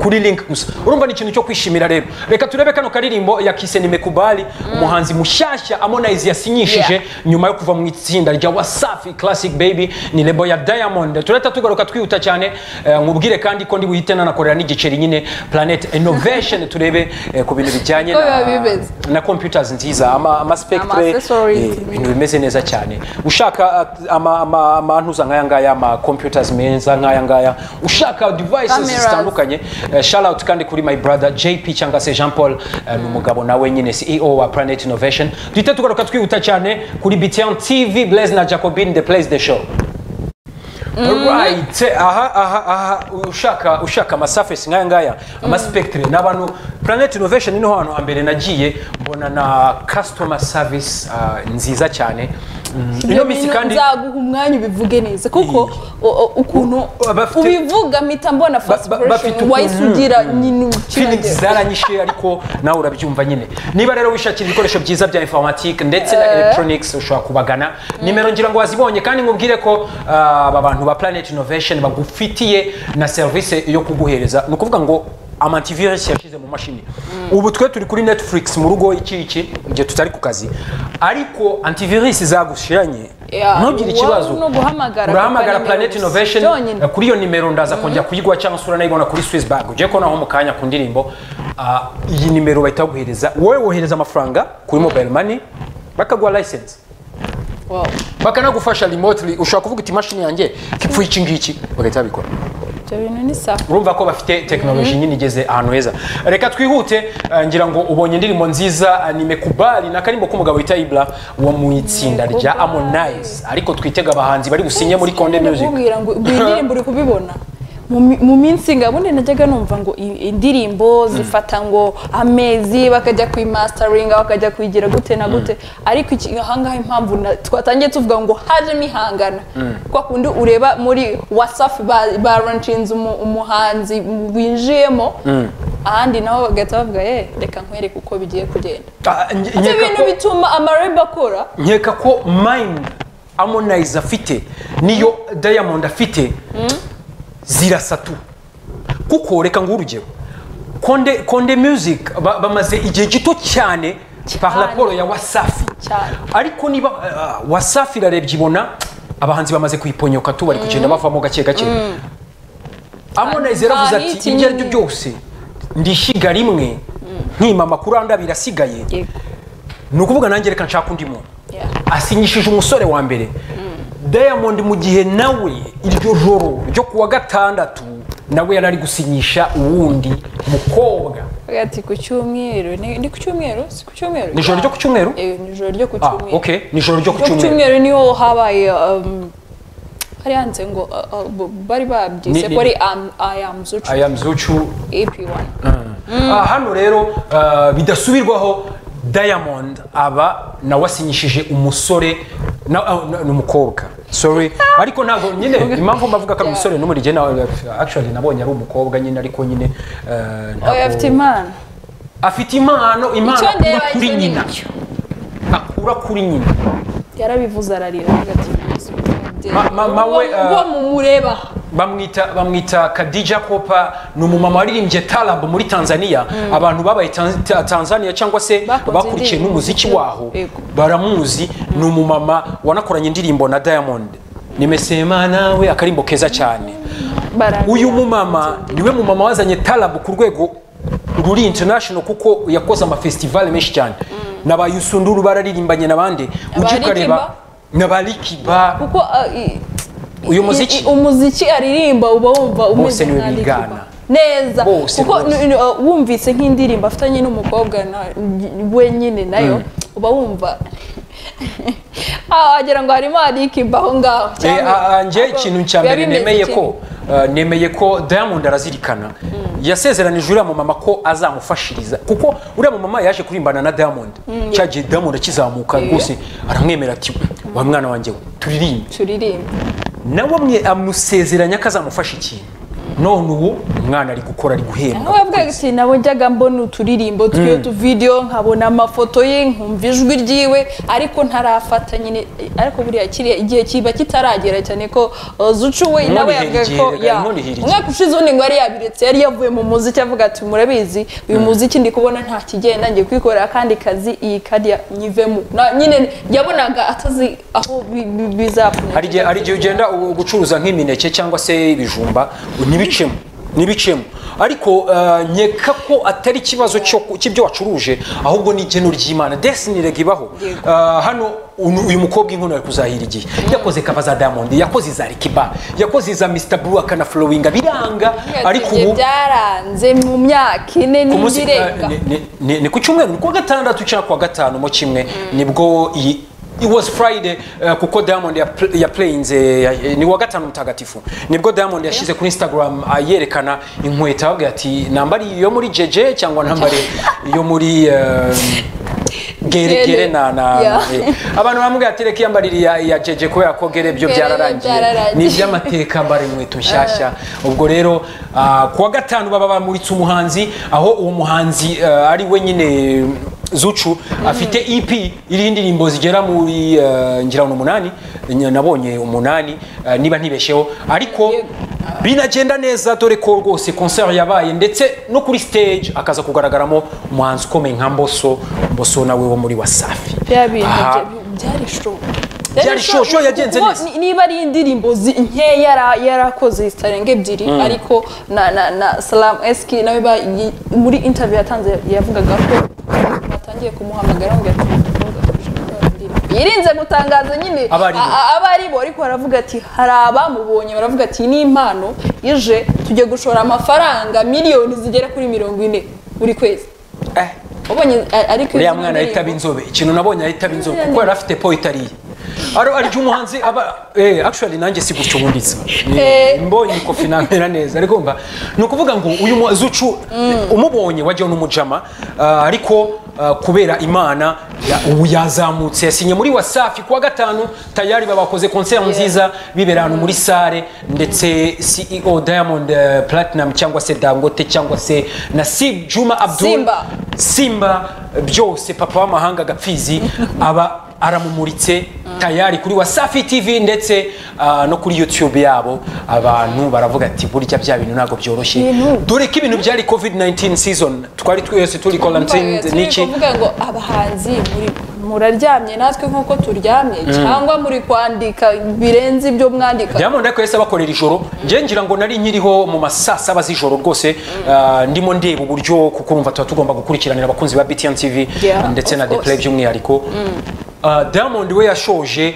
Speaker 1: kuri link gusa urumva ni ikintu cyo kwishimira rero reka turebe kano karirimbo ya Kise Nimekubali umuhanzi mushyashya Harmonize yasinyishije
Speaker 2: Yeah.
Speaker 1: nyuma yo kuva mu itsinda rya Wasafi Classic Baby ni lebo ya Diamond turahita tugaruka twihuta cyane eh, nkubwire kandi ko ndi buhite nanakorera n'igiceri nyine Planet Innovation turebe eh, ku bintu bijyanye
Speaker 2: Ko
Speaker 1: na,
Speaker 2: biba bimeze.
Speaker 1: na computers nziza ama, ama spectre
Speaker 2: Ama accessories.
Speaker 1: eh, ibintu bimeze neza cyane ushaka uh, ama- ama- amantuza nk'aya ngaya ama computers meza nk'aya ngaya ushaka devices
Speaker 2: Cameras.
Speaker 1: zitandukanye batandukanye Eh, shout out kandi kuri my brother JP cyangwa se Jean Paul eh, ni umugabo nawe nyine CEO wa Planet Innovation duhita tugaruka twihuta cyane kuri BTN TV Blaise na Jacobin the place the show Right. Aha, aha, aha. Ushaka, ushaka amasurface nkaya ngaya amaspectre ni abantu Planet Innovation niho hantu hambere nagiye mbona na customer service ah, nziza cyane Mm, ino minsi
Speaker 2: Ibyo bintu
Speaker 1: kandi
Speaker 2: nzaguha umwanya ubivuge neza kuko o- o- ukuntu
Speaker 1: U- bafite-
Speaker 2: ubivuga mpita mbona first
Speaker 1: ba- bafite
Speaker 2: impression
Speaker 1: ukuntu-
Speaker 2: wahise ugira nyine
Speaker 1: feelings
Speaker 2: ukinagera
Speaker 1: zaranyishe ariko nawe urabyumva nyine niba rero wishakira ibikoresho byiza bya informatique ndetse na electronics ushobora kubagana nimero ngira ngo wazibonye kandi nkubwire ko uh, aba bantu ba Planet Innovation bagufitiye na service yo kuguhereza ni ukuvuga ngo amantivirus yashyize mu mashini ubu twe turi kuri netflix mu rugo iki iki igihe tutari ku kazi ariko antivirus zagushiranye
Speaker 2: Yeah,
Speaker 1: ntugire
Speaker 2: wowe
Speaker 1: ikibazo
Speaker 2: no guhamagara
Speaker 1: urahamagara
Speaker 2: company
Speaker 1: planet
Speaker 2: nimero
Speaker 1: innovation
Speaker 2: zonyine.
Speaker 1: eh, kuri iyo nimero ndaza kongera kuyiguha cyangwa se uranayibona kuri Swiss bank ugiye kubonaho mu kanya ku ndirimbo Ah, iyi nimero bahita baguhereza wowe wohereza amafaranga kuri mobile money bakaguha license
Speaker 2: Wow.
Speaker 1: bakanagufasha remotely ushobora kuvuga uti imashini yanjye ipfuye iki ngiki bagahita babikora
Speaker 2: ibyo bintu ni sawa
Speaker 1: urumva ko bafite tekinoloji nyine igeze ahantu heza reka twihute eh, ngira ngo ubonye indirimbo nziza eh, ni mekubali ni akarimbo k'umugabo wita ibla wo mu itsinda rya harmonize ariko twitega abahanzi bari businye muri konde music
Speaker 2: ndakubwira ngo iyi ndirimbo uri kubibona Mu mi- mu minsi ngabundi najyaga numva ngo i- indirimbo zifata ngo amezi bakajya kuyimasitaringa bakajya kuyigira gute na gute ariko iki- ahangaha impamvu na- twatangiye tuvuga ngo hajemo ihangana kwa kundi ureba muri wasafi baranshinze umuhanzi winjiyemo ahandi nabo bagahita bavuga ye reka nkwereke uko bigiye kugenda
Speaker 1: Ah, nge-
Speaker 2: ibyo
Speaker 1: nkeka
Speaker 2: bintu
Speaker 1: ko-
Speaker 2: bituma amarebe akora
Speaker 1: nkeka ko mind harmonize afite niyo diamond afite zirasa tu kuko reka nguhe urugero konde konde music ba- bamaze igihe gito cyane par rapport ya wasafi
Speaker 2: Cyane.
Speaker 1: ariko niba ah, wasafi irarebye ibona abahanzi bamaze kuyiponyoka tu bari kugenda bavamo gake gake harmonize yaravuze
Speaker 2: Hari
Speaker 1: ati ibyo ari byo
Speaker 2: kinini."
Speaker 1: byose ndishyiga rimwe nkima amakuru andabira asigaye
Speaker 2: Yego.
Speaker 1: ni ukuvuga nanjye reka nshaka undi muntu
Speaker 2: Yeah.
Speaker 1: asinyishije umusore wa mbere diamond mu gihe nawe iryo joro ryo kuwa gatandatu nawe yari ari gusinyisha uwundi mukobwa
Speaker 2: Avuga ati ku cyumweru ni ni ku cyumweru si ku cyumweru
Speaker 1: Ni ijoro ryo ku cyumweru?
Speaker 2: Eh, ni ijoro ryo ku
Speaker 1: ah
Speaker 2: cyumweru
Speaker 1: ok ni ijoro ryo ku
Speaker 2: ryo ku
Speaker 1: cyumweru
Speaker 2: cyumweru niho habaye um, hari handitse ngo ah, ah, bo- bari babyise
Speaker 1: Ni-
Speaker 2: ko ari
Speaker 1: ni-
Speaker 2: am- I am Zucu
Speaker 1: aya mzucu
Speaker 2: AP1
Speaker 1: Ah, hano rero ah, bidasubirwaho diamond aba nawe asinyishije umusore na- ah, na- ni umukobwa sorry ariko ntabwo nyine impamvu mbavuga ko ari umusore n'umuri jye na- actually nabonye ari umukobwa nyine ariko nyine ah, ntabwo-
Speaker 2: oya afite imana
Speaker 1: afite impano impano
Speaker 2: icyo
Speaker 1: akura
Speaker 2: ndeba
Speaker 1: kuri
Speaker 2: icyo ni
Speaker 1: nyina
Speaker 2: icyo
Speaker 1: akura kuri nyina
Speaker 2: yarabivuze ararira avuga ati
Speaker 1: Ma- mama we,
Speaker 2: Uwo-
Speaker 1: eh,
Speaker 2: uwo mumureba aha."
Speaker 1: bamwita bamwita Khadija Kopa ni umumama waririmbye Tarab muri Tanzania abantu babaye Tan- Ta- Tanzania cyangwa se
Speaker 2: Bakunze
Speaker 1: bakurikiye
Speaker 2: indirimbo.
Speaker 1: n'umuziki waho
Speaker 2: Yego.
Speaker 1: baramuzi ni umumama wanakoranye indirimbo na Diamond nimesema nawe akarimbo keza cyane
Speaker 2: bararira
Speaker 1: uyu mumama niwe mumama wazanye Tarab ku rwego ruri international kuko yakoze amafestivali menshi cyane na ba Yusunduru bararirimbanye n'abandi ujye
Speaker 2: Abarikiba.
Speaker 1: ukareba na ba Likiba
Speaker 2: kuko ah, i-
Speaker 1: uyu
Speaker 2: i-
Speaker 1: muziki
Speaker 2: i- umuziki aririmba uba wumva umeze
Speaker 1: niwe
Speaker 2: nka Lil
Speaker 1: bigana.
Speaker 2: Pump. neza
Speaker 1: Bose,
Speaker 2: kuko
Speaker 1: bose.
Speaker 2: n- n- uh, wumvise nk'indirimbo afitanye n'umukobwa na- we nyine nayo uba wumva Ah, wagira ngo harimo arikiba aho ngaho
Speaker 1: Eh,
Speaker 2: cyangwa-
Speaker 1: a- a- njye
Speaker 2: ahubwo
Speaker 1: ikintu cya
Speaker 2: biba
Speaker 1: mbere
Speaker 2: bimeze
Speaker 1: nemeye
Speaker 2: kimwe.
Speaker 1: ko eh, nemeye ko diamond arazirikana yasezeranije uriya mumama ko azamufashiriza kuko uriya mumama yaje kurimbana na diamond cya gihe diamond akizamuka
Speaker 2: Yeah.
Speaker 1: rwose aramwemera ati wa mwana wanjye we turirimbe
Speaker 2: turirimbe
Speaker 1: nawe amwe- amusezeranya ko azamufasha ikintu none ubu umwana ari gukora ari guhembwa
Speaker 2: aho yavugaga ati nabo njyaga mbona uturirimbo twiyo tuvideyo nkabona amafoto ye nkumva ijwi ryiwe ariko ntarafata nyine ariko buriya kiriya igihe kiba kitaragera cyane ko uh, zucu we
Speaker 1: Inkono
Speaker 2: nawe
Speaker 1: ihera
Speaker 2: yavugaga
Speaker 1: igihe,
Speaker 2: ko
Speaker 1: reka,
Speaker 2: ya
Speaker 1: inkono ihera igihe.
Speaker 2: umwaka ushize ubundi ngo yari yabiretse yari yavuye mu muziki avuga ati murabizi uyu muziki ndi kubona nta kigenda ngiye kwikorera akandi kazi iyi kariya nyivemo Na- nyine yabonaga atazi aho bi- bi- bizapfundikira.
Speaker 1: hari igihe hari igihe ugenda u- gucuruza nk'imineke cyangwa se ibijumba ntibicemo ntibicemo ariko eh, nkeka ko atari ikibazo cyo ku- cy'ibyo wacuruje ahubwo ni igeno ry'imana desini rega ibaho
Speaker 2: Yego.
Speaker 1: Eh, hano unu- uyu mukobwa inkono ari kuzahira igihe yakoze kava za diamond yakoze iza rikiba yakoze iza mr blue akanaflowinga biranga ariko
Speaker 2: Ibyo
Speaker 1: ubu
Speaker 2: byaranze mu myaka ine
Speaker 1: ku munsi-
Speaker 2: n'indi irenga
Speaker 1: eh, ni- ni- ni- ni ku cyumweru ni kuwa gatandatu cyangwa kuwa gatanu mu kimwe nibwo iyi It was Friday eh, kuko Diamond yapl- yaplayinze ya- eh, ni wa gatanu mutagatifu nibwo Diamond yashyize kuri Instagram ah, yerekana inkweto avuga ati nambari iyo muri jeje cyangwa nambari iyo muri eh, gere gere na na
Speaker 2: Yeah.
Speaker 1: eh, abantu bamubwira ati reka iyambarire iya ya jeje kubera ko gere byo
Speaker 2: Gere byo
Speaker 1: byararangiye
Speaker 2: byararangiye."
Speaker 1: ni iby'amateka mbara inkweto nshyashya ubwo rero ah, kuwa gatanu baba bamuritse umuhanzi aho uwo muhanzi ah, ari we nyine zucu afite ep iriho indirimbo zigera muri ah, ngira ngo ni umunani Ny- nabonye umunani ah, niba ntibeshyeho ariko binagenda neza dore ko rwose concert yabaye ndetse no kuri stage akaza kugaragaramo umuhanzi ukomeye nka mboso mboso nawe wo muri wasafi
Speaker 2: bya bintu
Speaker 1: Aha.
Speaker 2: bya- byari show
Speaker 1: Byari show, show yagenze
Speaker 2: kuko
Speaker 1: neza.
Speaker 2: ni- niba ari indirimbo zi- nkeya yara- yarakoze zitarenga ebyiri ariko na na na salamu esiki nawe ba- yi- muri interview yatanze yavugaga ko batangiye kumuhamagara bamubwira ati "Umukobwa turashaka indirimbo." yirinze gutangaza nyine
Speaker 1: Aba ari bo.
Speaker 2: a- a- aba ari bo ariko baravuga ati hari abamubonye baravuga ati ni impano ije tujye gushora amafaranga miliyoni zigera kuri mirongo ine buri kwezi
Speaker 1: Eh.
Speaker 2: wabonye a- ariko
Speaker 1: uriya
Speaker 2: izi
Speaker 1: mwana
Speaker 2: ndirimbo-
Speaker 1: ahita aba inzobe ikintu nabonye ahita aba inzobe kuko yari afite poetariye aro arya umuhanzi aba eh actually nanjye si gutyo ubundi nsa
Speaker 2: Eh.
Speaker 1: mbonye ikofi namera neza ariko mba ni ukuvuga ngo uyu mu- zucu umubonye wajya n'umujama ah, ariko ah, kubera imana ya- ubu yazamutse yasinye muri wasafi kuwa gatanu tayari babakoze concert nziza bibera ahantu muri sale ndetse CEO Diamond eh, Platinum cyangwa se Dangote cyangwa se Nasib Juma Abdul
Speaker 2: Simba.
Speaker 1: simba byose papa w'amahanga gapfizi aba aramumuritse tayari kuri wasafi tv ndetse ah, no kuri youtube yabo abantu baravuga ati burya bya bintu ntabwo byoroshye
Speaker 2: Bintu.
Speaker 1: dore ko ibintu byari covid 19 season twari twese turi quarantine
Speaker 2: Turi
Speaker 1: n'iki
Speaker 2: kuvuga ngo abahanzi muri- muraryamye natwe nk'uko turyamye cyangwa muri kwandika birenze ibyo mwandika
Speaker 1: diamond ariko yahise abakorera ijoro njye ngira ngo nari nkiriho mu ma saa saba z'ijoro rwose ah, ndimo ndeba uburyo kuko urumva tuba tugomba gukurikiranira abakunzi ba btn tv
Speaker 2: Yeah,
Speaker 1: ndetse
Speaker 2: of
Speaker 1: na
Speaker 2: course.
Speaker 1: deplay by'umwihariko Ah, diamond we yashoje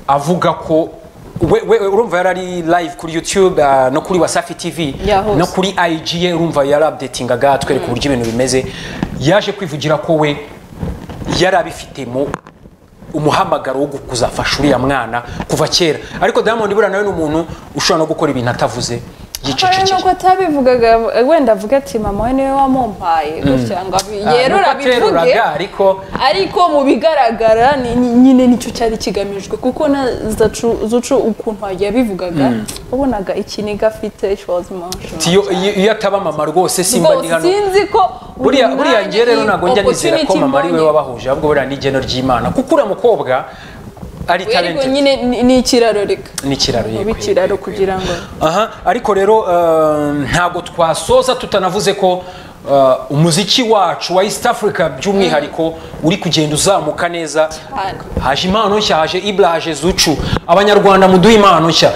Speaker 1: avuga ko we, we, we- urumva yari ari live kuri youtube ah, no kuri wasafi tv
Speaker 2: Yeah, hose.
Speaker 1: no kuri ig ye urumva yari updatingaga atwereka uburyo ibintu bimeze yaje kwivugira ko we yari abifitemo umuhamagaro wo kuzafasha uriya mwana kuva kera ariko diamond buriya nawe ni umuntu ushobora no gukora ibintu atavuze
Speaker 2: hari n'ubwo
Speaker 1: yicecekeye
Speaker 2: atabivugaga wenda avuga ati mama we niwe wamumpaye gutya ngo abi-
Speaker 1: Ah,
Speaker 2: yerure
Speaker 1: nuko
Speaker 2: abivuge
Speaker 1: ateruraga, ariko
Speaker 2: ariko mu bigaragara ni- ni- nyine nicyo cyari kigamijwe kuko na zacu- zucu ukuntu yabivugaga wabonaga ikiniga afite showazi
Speaker 1: ati iyo iyo- iyo ataba mama rwose simba ndi
Speaker 2: rwose
Speaker 1: hano
Speaker 2: sinzi ko buri
Speaker 1: buriya buriya
Speaker 2: mwanya
Speaker 1: ngewe rero
Speaker 2: iyi
Speaker 1: ntabwo njya nizera ko
Speaker 2: opportunity
Speaker 1: mama ari we
Speaker 2: mbonye.
Speaker 1: wabahuje ahubwo buriya ni igeno ry'imana kuko uriya mukobwa ari
Speaker 2: Oya, ariko
Speaker 1: talented
Speaker 2: nyine ni- ni ikiraro reka
Speaker 1: ni ikiraro
Speaker 2: ni
Speaker 1: yego,
Speaker 2: ikiraro
Speaker 1: yego, yego.
Speaker 2: kugira ngo
Speaker 1: aha ariko rero eh, ntabwo twasoza tutanavuze ko eh, umuziki wacu wa east africa by'umwihariko uri kugenda uzamuka neza haje impano nshya haje ibura haje zucu abanyarwanda muduhe impano nshya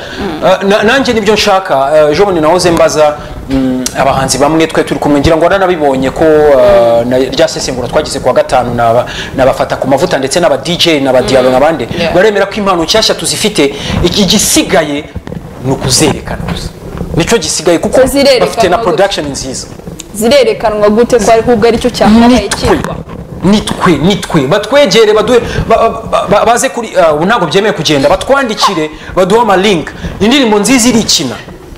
Speaker 1: Eh, na- nanjye nibyo nshaka eh, ejo bundi nahoze mbaza mm, abahanzi bamwe twe turi kumwe ngira ngo naranabibonye ko eh, na- rya sesengura twagize kuwa gatanu naba- nabafata ku mavuta ndetse n'aba dj n'aba diabo n'abandi
Speaker 2: Yeah.
Speaker 1: baremera ko impano nshyashya tuzifite iki gisigaye ni ukuzerekana gusa nicyo gisigaye kuko
Speaker 2: Zirerekana
Speaker 1: bafite na
Speaker 2: gusa.
Speaker 1: production nziza
Speaker 2: zirerekanwa gute ko ahubwo aricyo cyakabaye
Speaker 1: nitwe
Speaker 2: cyitwa
Speaker 1: nitwe nitwe batwegere baduhe ba- ba- ba- baze kuri ah, ubu ntabwo byemeye kugenda batwandikire baduhe ama link indirimbo nziza irikina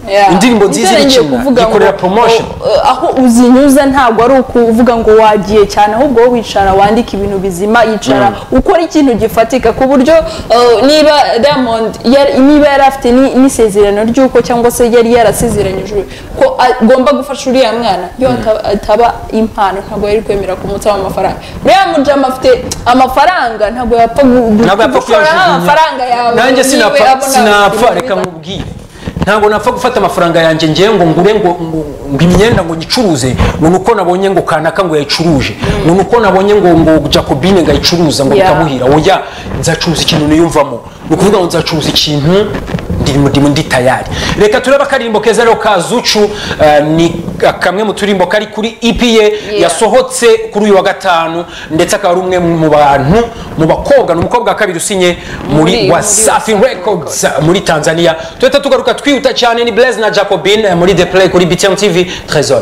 Speaker 2: Yeah.
Speaker 1: indirimbo nziza
Speaker 2: Nicyo ngiye
Speaker 1: irikina
Speaker 2: kuvuga ngo,
Speaker 1: gikorera promotion
Speaker 2: o- o- aho uzinyuza ntabwo ari ukuvuga ngo wagiye cyane ahubwo wowe wicara wandika ibintu bizima yicara ukora ikintu gifatika ku buryo uh, niba diamond yari- niba yari afite ni- n'isezerano ry'uko cyangwa se yari yarasezeranyijwe ko agomba gufasha uriya mwana iyo ataba- ataba impano ntabwo yari kwemera kumutsaho amafaranga niba mujama afite amafaranga ntabwo yapfa gu- gu-
Speaker 1: ntabwo yapfa
Speaker 2: gushora
Speaker 1: kuyajugunya
Speaker 2: amafaranga yawe
Speaker 1: nanjye
Speaker 2: niwe
Speaker 1: sinapfa
Speaker 2: abona
Speaker 1: sinapfa
Speaker 2: ibintu
Speaker 1: reka
Speaker 2: biza.
Speaker 1: nkubwire ntabwo napfa gufata amafaranga yanjye ngewe ngo ngure ngo ngo- ngo imyenda ngo nyicuruze ngo ni uko nabonye ngo kanaka ngo yayicuruje ngo ni uko nabonye ngo ngo jacobine ngo ayicuruza ngo
Speaker 2: Yeah.
Speaker 1: bitamuhira oya nzacuruza ikintu niyumvamo ni ukuvuga ngo nzacuruza ikintu ndimo ndimo ndi tayari reka turebe akaririmbo keza rero ka zucu eh, ni kamwe mu turirimbo kari kuri EP ye
Speaker 2: Yeah.
Speaker 1: yasohotse kuri uyu wa gatanu ndetse akaba ari umwe mu bantu mu bakobwa ni umukobwa wa kabiri usinye muri
Speaker 2: Muri-
Speaker 1: wasafi
Speaker 2: muri Wasafi
Speaker 1: records muri tanzania tuhita tugaruka twihuta cyane ni blaise na jacobin eh, muri the play kuri btm tv trésor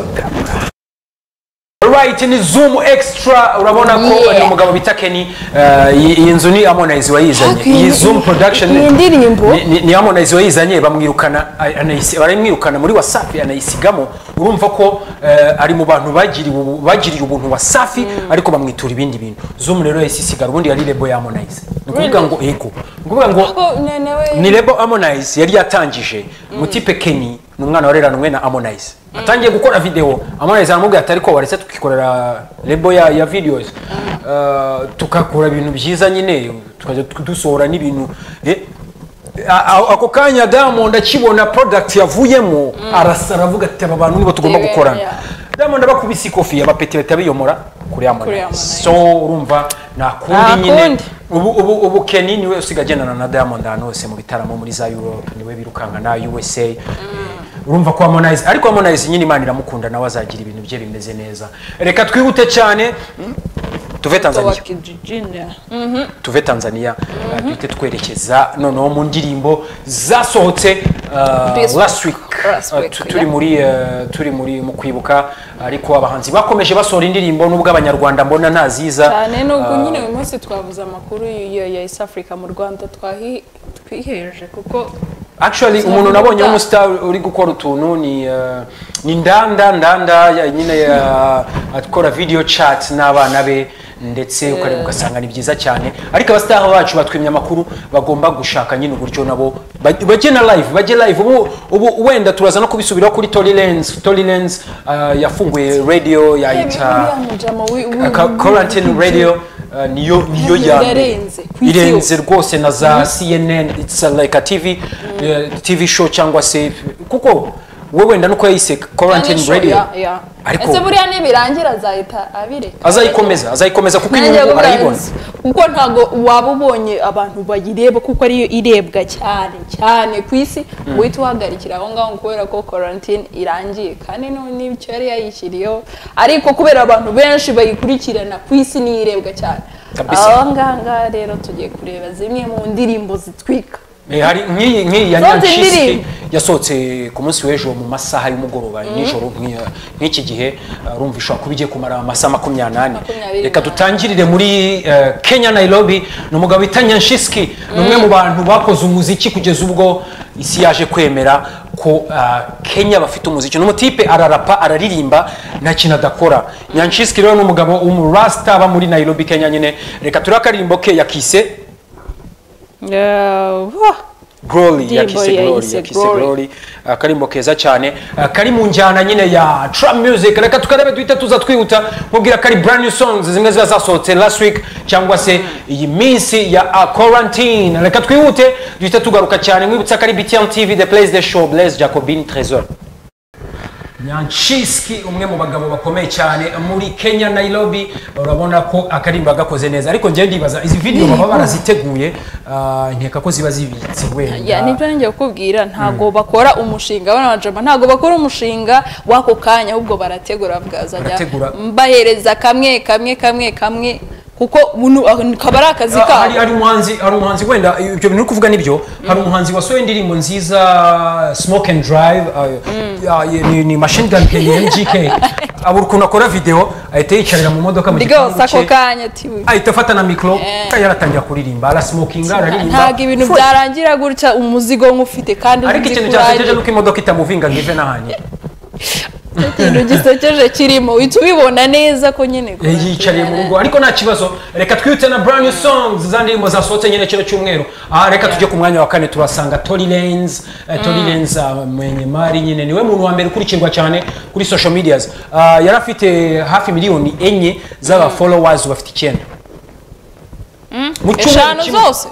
Speaker 1: Alright, ni zoom extra urabona ko
Speaker 2: Yeah.
Speaker 1: ni umugabo bita Kenny eh, iyi- iyi nzu ni Harmonize wayizanye
Speaker 2: Hakuno
Speaker 1: iyi
Speaker 2: iyi-
Speaker 1: zoom production
Speaker 2: iyi ndirimbo?
Speaker 1: ni- ni- ni Harmonize wayizanye bamwirukana ay- anayisi- baramwirukana muri Wasafi anayisigamo urumva ko eh, ari mu bantu bagiriwe ubu- bagiriye ubuntu Wasafi ariko bamwitura ibindi bintu zoom rero yasisigara ubundi yari lebo ya Harmonize ni ukuvuga ngo yego ni ukuvuga ngo
Speaker 2: Ko na- nawe-
Speaker 1: ni lebo harmonize yari yatangije mutipe keni ni umwana wareranwe na harmonize atangiye gukora video harmonize aramubwira ati ariko waretse tukikorera lebo ya, ya videos Eh, tukakora ibintu byiza nyine tukajya tu- dusohora n'ibintu Eh, a- a- ako kanya diamond akibona product yavuyemo arasa aravuga ati aba bantu nibo tugomba
Speaker 2: Yewe,
Speaker 1: gukorana
Speaker 2: yeah.
Speaker 1: diamond abakubise ikofi abapetereta biyomora kuri harmonize
Speaker 2: Harmonize.
Speaker 1: so urumva nta
Speaker 2: Nta
Speaker 1: nyine
Speaker 2: kundi.
Speaker 1: ubu ubu ubu Kenny niwe usiga agendana na Diamond ahantu hose mu bitaramo muri za Europe niwe birukanka na USA urumva ko Harmonize ariko Harmonize nyine Imana iramukunda nawe azagira ibintu bye bimeze neza reka twihute cyane tuve Tanzania
Speaker 2: wakijijini
Speaker 1: tuve Tanzania uh, duhite twerekeza noneho mu ndirimbo zasohotse uh,
Speaker 2: This
Speaker 1: last week,
Speaker 2: week. Last
Speaker 1: Uh,
Speaker 2: week,
Speaker 1: tu- turi
Speaker 2: yeah.
Speaker 1: muri uh, turi muri mu kwibuka ariko abahanzi bakomeje basohora indirimbo n'ubwo abanyarwanda mbona ntaziza
Speaker 2: cyane nubwo
Speaker 1: Uh,
Speaker 2: nyine uyu munsi twabuze amakuru y'iyo ya East Africa mu Rwanda twahi twihereje kuko
Speaker 1: actually umuntu
Speaker 2: Sinavuga.
Speaker 1: nabonye w'umusitari uri gukora utuntu ni eh, ni ndanda ndanda ya- nyine ya- akora video chat n'abana be ndetse ukareba ugasanga ni byiza cyane ariko abasitari bacu batwimye amakuru bagomba gushaka nyine uburyo nabo baj- bajye na live bajye live ubu ubu wenda turaza no kubisubiraho kuri Tory Lanez Tory Lanez eh, yafunguye radio yayita Ka- quarantine radio uh, niyo niyo ya mbere.
Speaker 2: Irarenze, ku isi
Speaker 1: irenze
Speaker 2: yose.
Speaker 1: rwose na za CNN it's a like a TV eh, TV show cyangwa se kuko we wenda nuko yayise quarantine radio
Speaker 2: ariko
Speaker 1: ariko
Speaker 2: ese buriya nibirangira azahita abireka
Speaker 1: azayikomeza azayikomeza kuko
Speaker 2: Nanjye
Speaker 1: inyungu
Speaker 2: kuko
Speaker 1: arayibona
Speaker 2: nzi. kuko ntabwo waba ubonye abantu bayireba kuko ariyo irebwa cyane cyane ku isi uhita uhagarikira aho ngaho kubera ko quarantine irangiye kandi nu- n'icyo yari yayishyiriyeho ariko kubera abantu benshi bayikurikirana ku isi niyo irebwa cyane
Speaker 1: Kabisa.
Speaker 2: aho ngaha ngaha rero tugiye kureba zimwe mu ndirimbo zitwika
Speaker 1: Eh, hari nk'iyi nk'iyi ya
Speaker 2: Zonze
Speaker 1: nyanshisi
Speaker 2: ndirimbo.
Speaker 1: yasohotse ku munsi w'ejo mu masaha y'umugoroba nijoro nk'iya- nk'iki gihe uh, urumva ishobora kuba igiye kumara amasaha makumyabiri n'ane
Speaker 2: Makumyabiri
Speaker 1: reka
Speaker 2: n'ane.
Speaker 1: dutangirire muri uh, kenya nairobi ni umugabo wita nyanshiski ni umwe mu bantu bakoze umuziki kugeza ubwo isi yaje kwemera ko uh, kenya bafite umuziki ni umutipe ararapa araririmba nta kintu adakora nyanshiski rero ni umugabo w'umurasita aba muri nairobi kenya nyine reka turebe akaririmbo ke yakise Glory ya
Speaker 3: Ndirimbo
Speaker 1: Kise
Speaker 3: ya
Speaker 1: Glory
Speaker 3: Kise
Speaker 1: ya Kise
Speaker 3: Glory.
Speaker 1: Glory akarimbo keza cyane ah, kari mu njyana nyine ya trap music reka tukarebe duhita tuza twihuta mubwira ko ari brand new songs zimwe ziba zasohotse last week cyangwa se iyi minsi ya ah, quarantine reka twihute duhita tugaruka cyane mwibutsa ko ari BTN TV the place the show Blaise Jacobin Trésor Nyanshiski umwe mu bagabo bakomeye cyane muri Kenya Nairobi urabona ko akarimba gakoze neza ariko njye ndibaza izi video baba baraziteguye ah, nkeka ko ziba zibitse
Speaker 2: ya
Speaker 1: wenda
Speaker 2: nibyo nanjye kukubwira ntabwo bakora umushinga bano bajama ntabwo bakora umushinga w'ako kanya ahubwo barategura bwazajya
Speaker 1: Barategura.
Speaker 2: mbahereza kamwe kamwe kamwe kamwe kuko bunu- aho kaba ari akazi
Speaker 1: Ah, hari
Speaker 2: kabo
Speaker 1: hari umuhanzi hari umuhanzi wenda ibyo bintu uri kuvuga nibyo hari umuhanzi wasohoye indirimbo nziza smoke and drive ah, ah, ni, ni machine gun Kelly MGK abura ukuntu akora video ahita yicarira mu modoka mu
Speaker 2: rwose ako
Speaker 1: gipangu cye
Speaker 2: kanya ati we.
Speaker 1: ahita afata na mikoro yaratangira kuririmba arasmokinga araririmba
Speaker 2: ntabwo ibintu
Speaker 1: Full.
Speaker 2: byarangira gutya umuzigo nk'ufite kandi
Speaker 1: ariko
Speaker 2: uzi
Speaker 1: ikintu
Speaker 2: ko
Speaker 1: cyasekeje
Speaker 2: urangije.
Speaker 1: nuko imodoka itamuvinga ngo ive n'ahanye
Speaker 2: Icyo kintu gisekeje kirimo uhita ubibona neza ko nyine ko
Speaker 1: Eh, yiyicariye mu rugo ariko nta kibazo reka twihute na brand new songs za ndirimbo zasohotse nyine kino cyumweru aha reka tujye ku mwanya wa kane turasanga Tory Lanez eh, Tory Lanez ah, Mwenyemari nyine niwe muntu wa mbere ukurikirwa cyane kuri social medias Ah, yari afite hafi miliyoni enye z'aba followers bafite icyenda mu cyumweru
Speaker 2: eshanu
Speaker 1: kimwe
Speaker 2: zose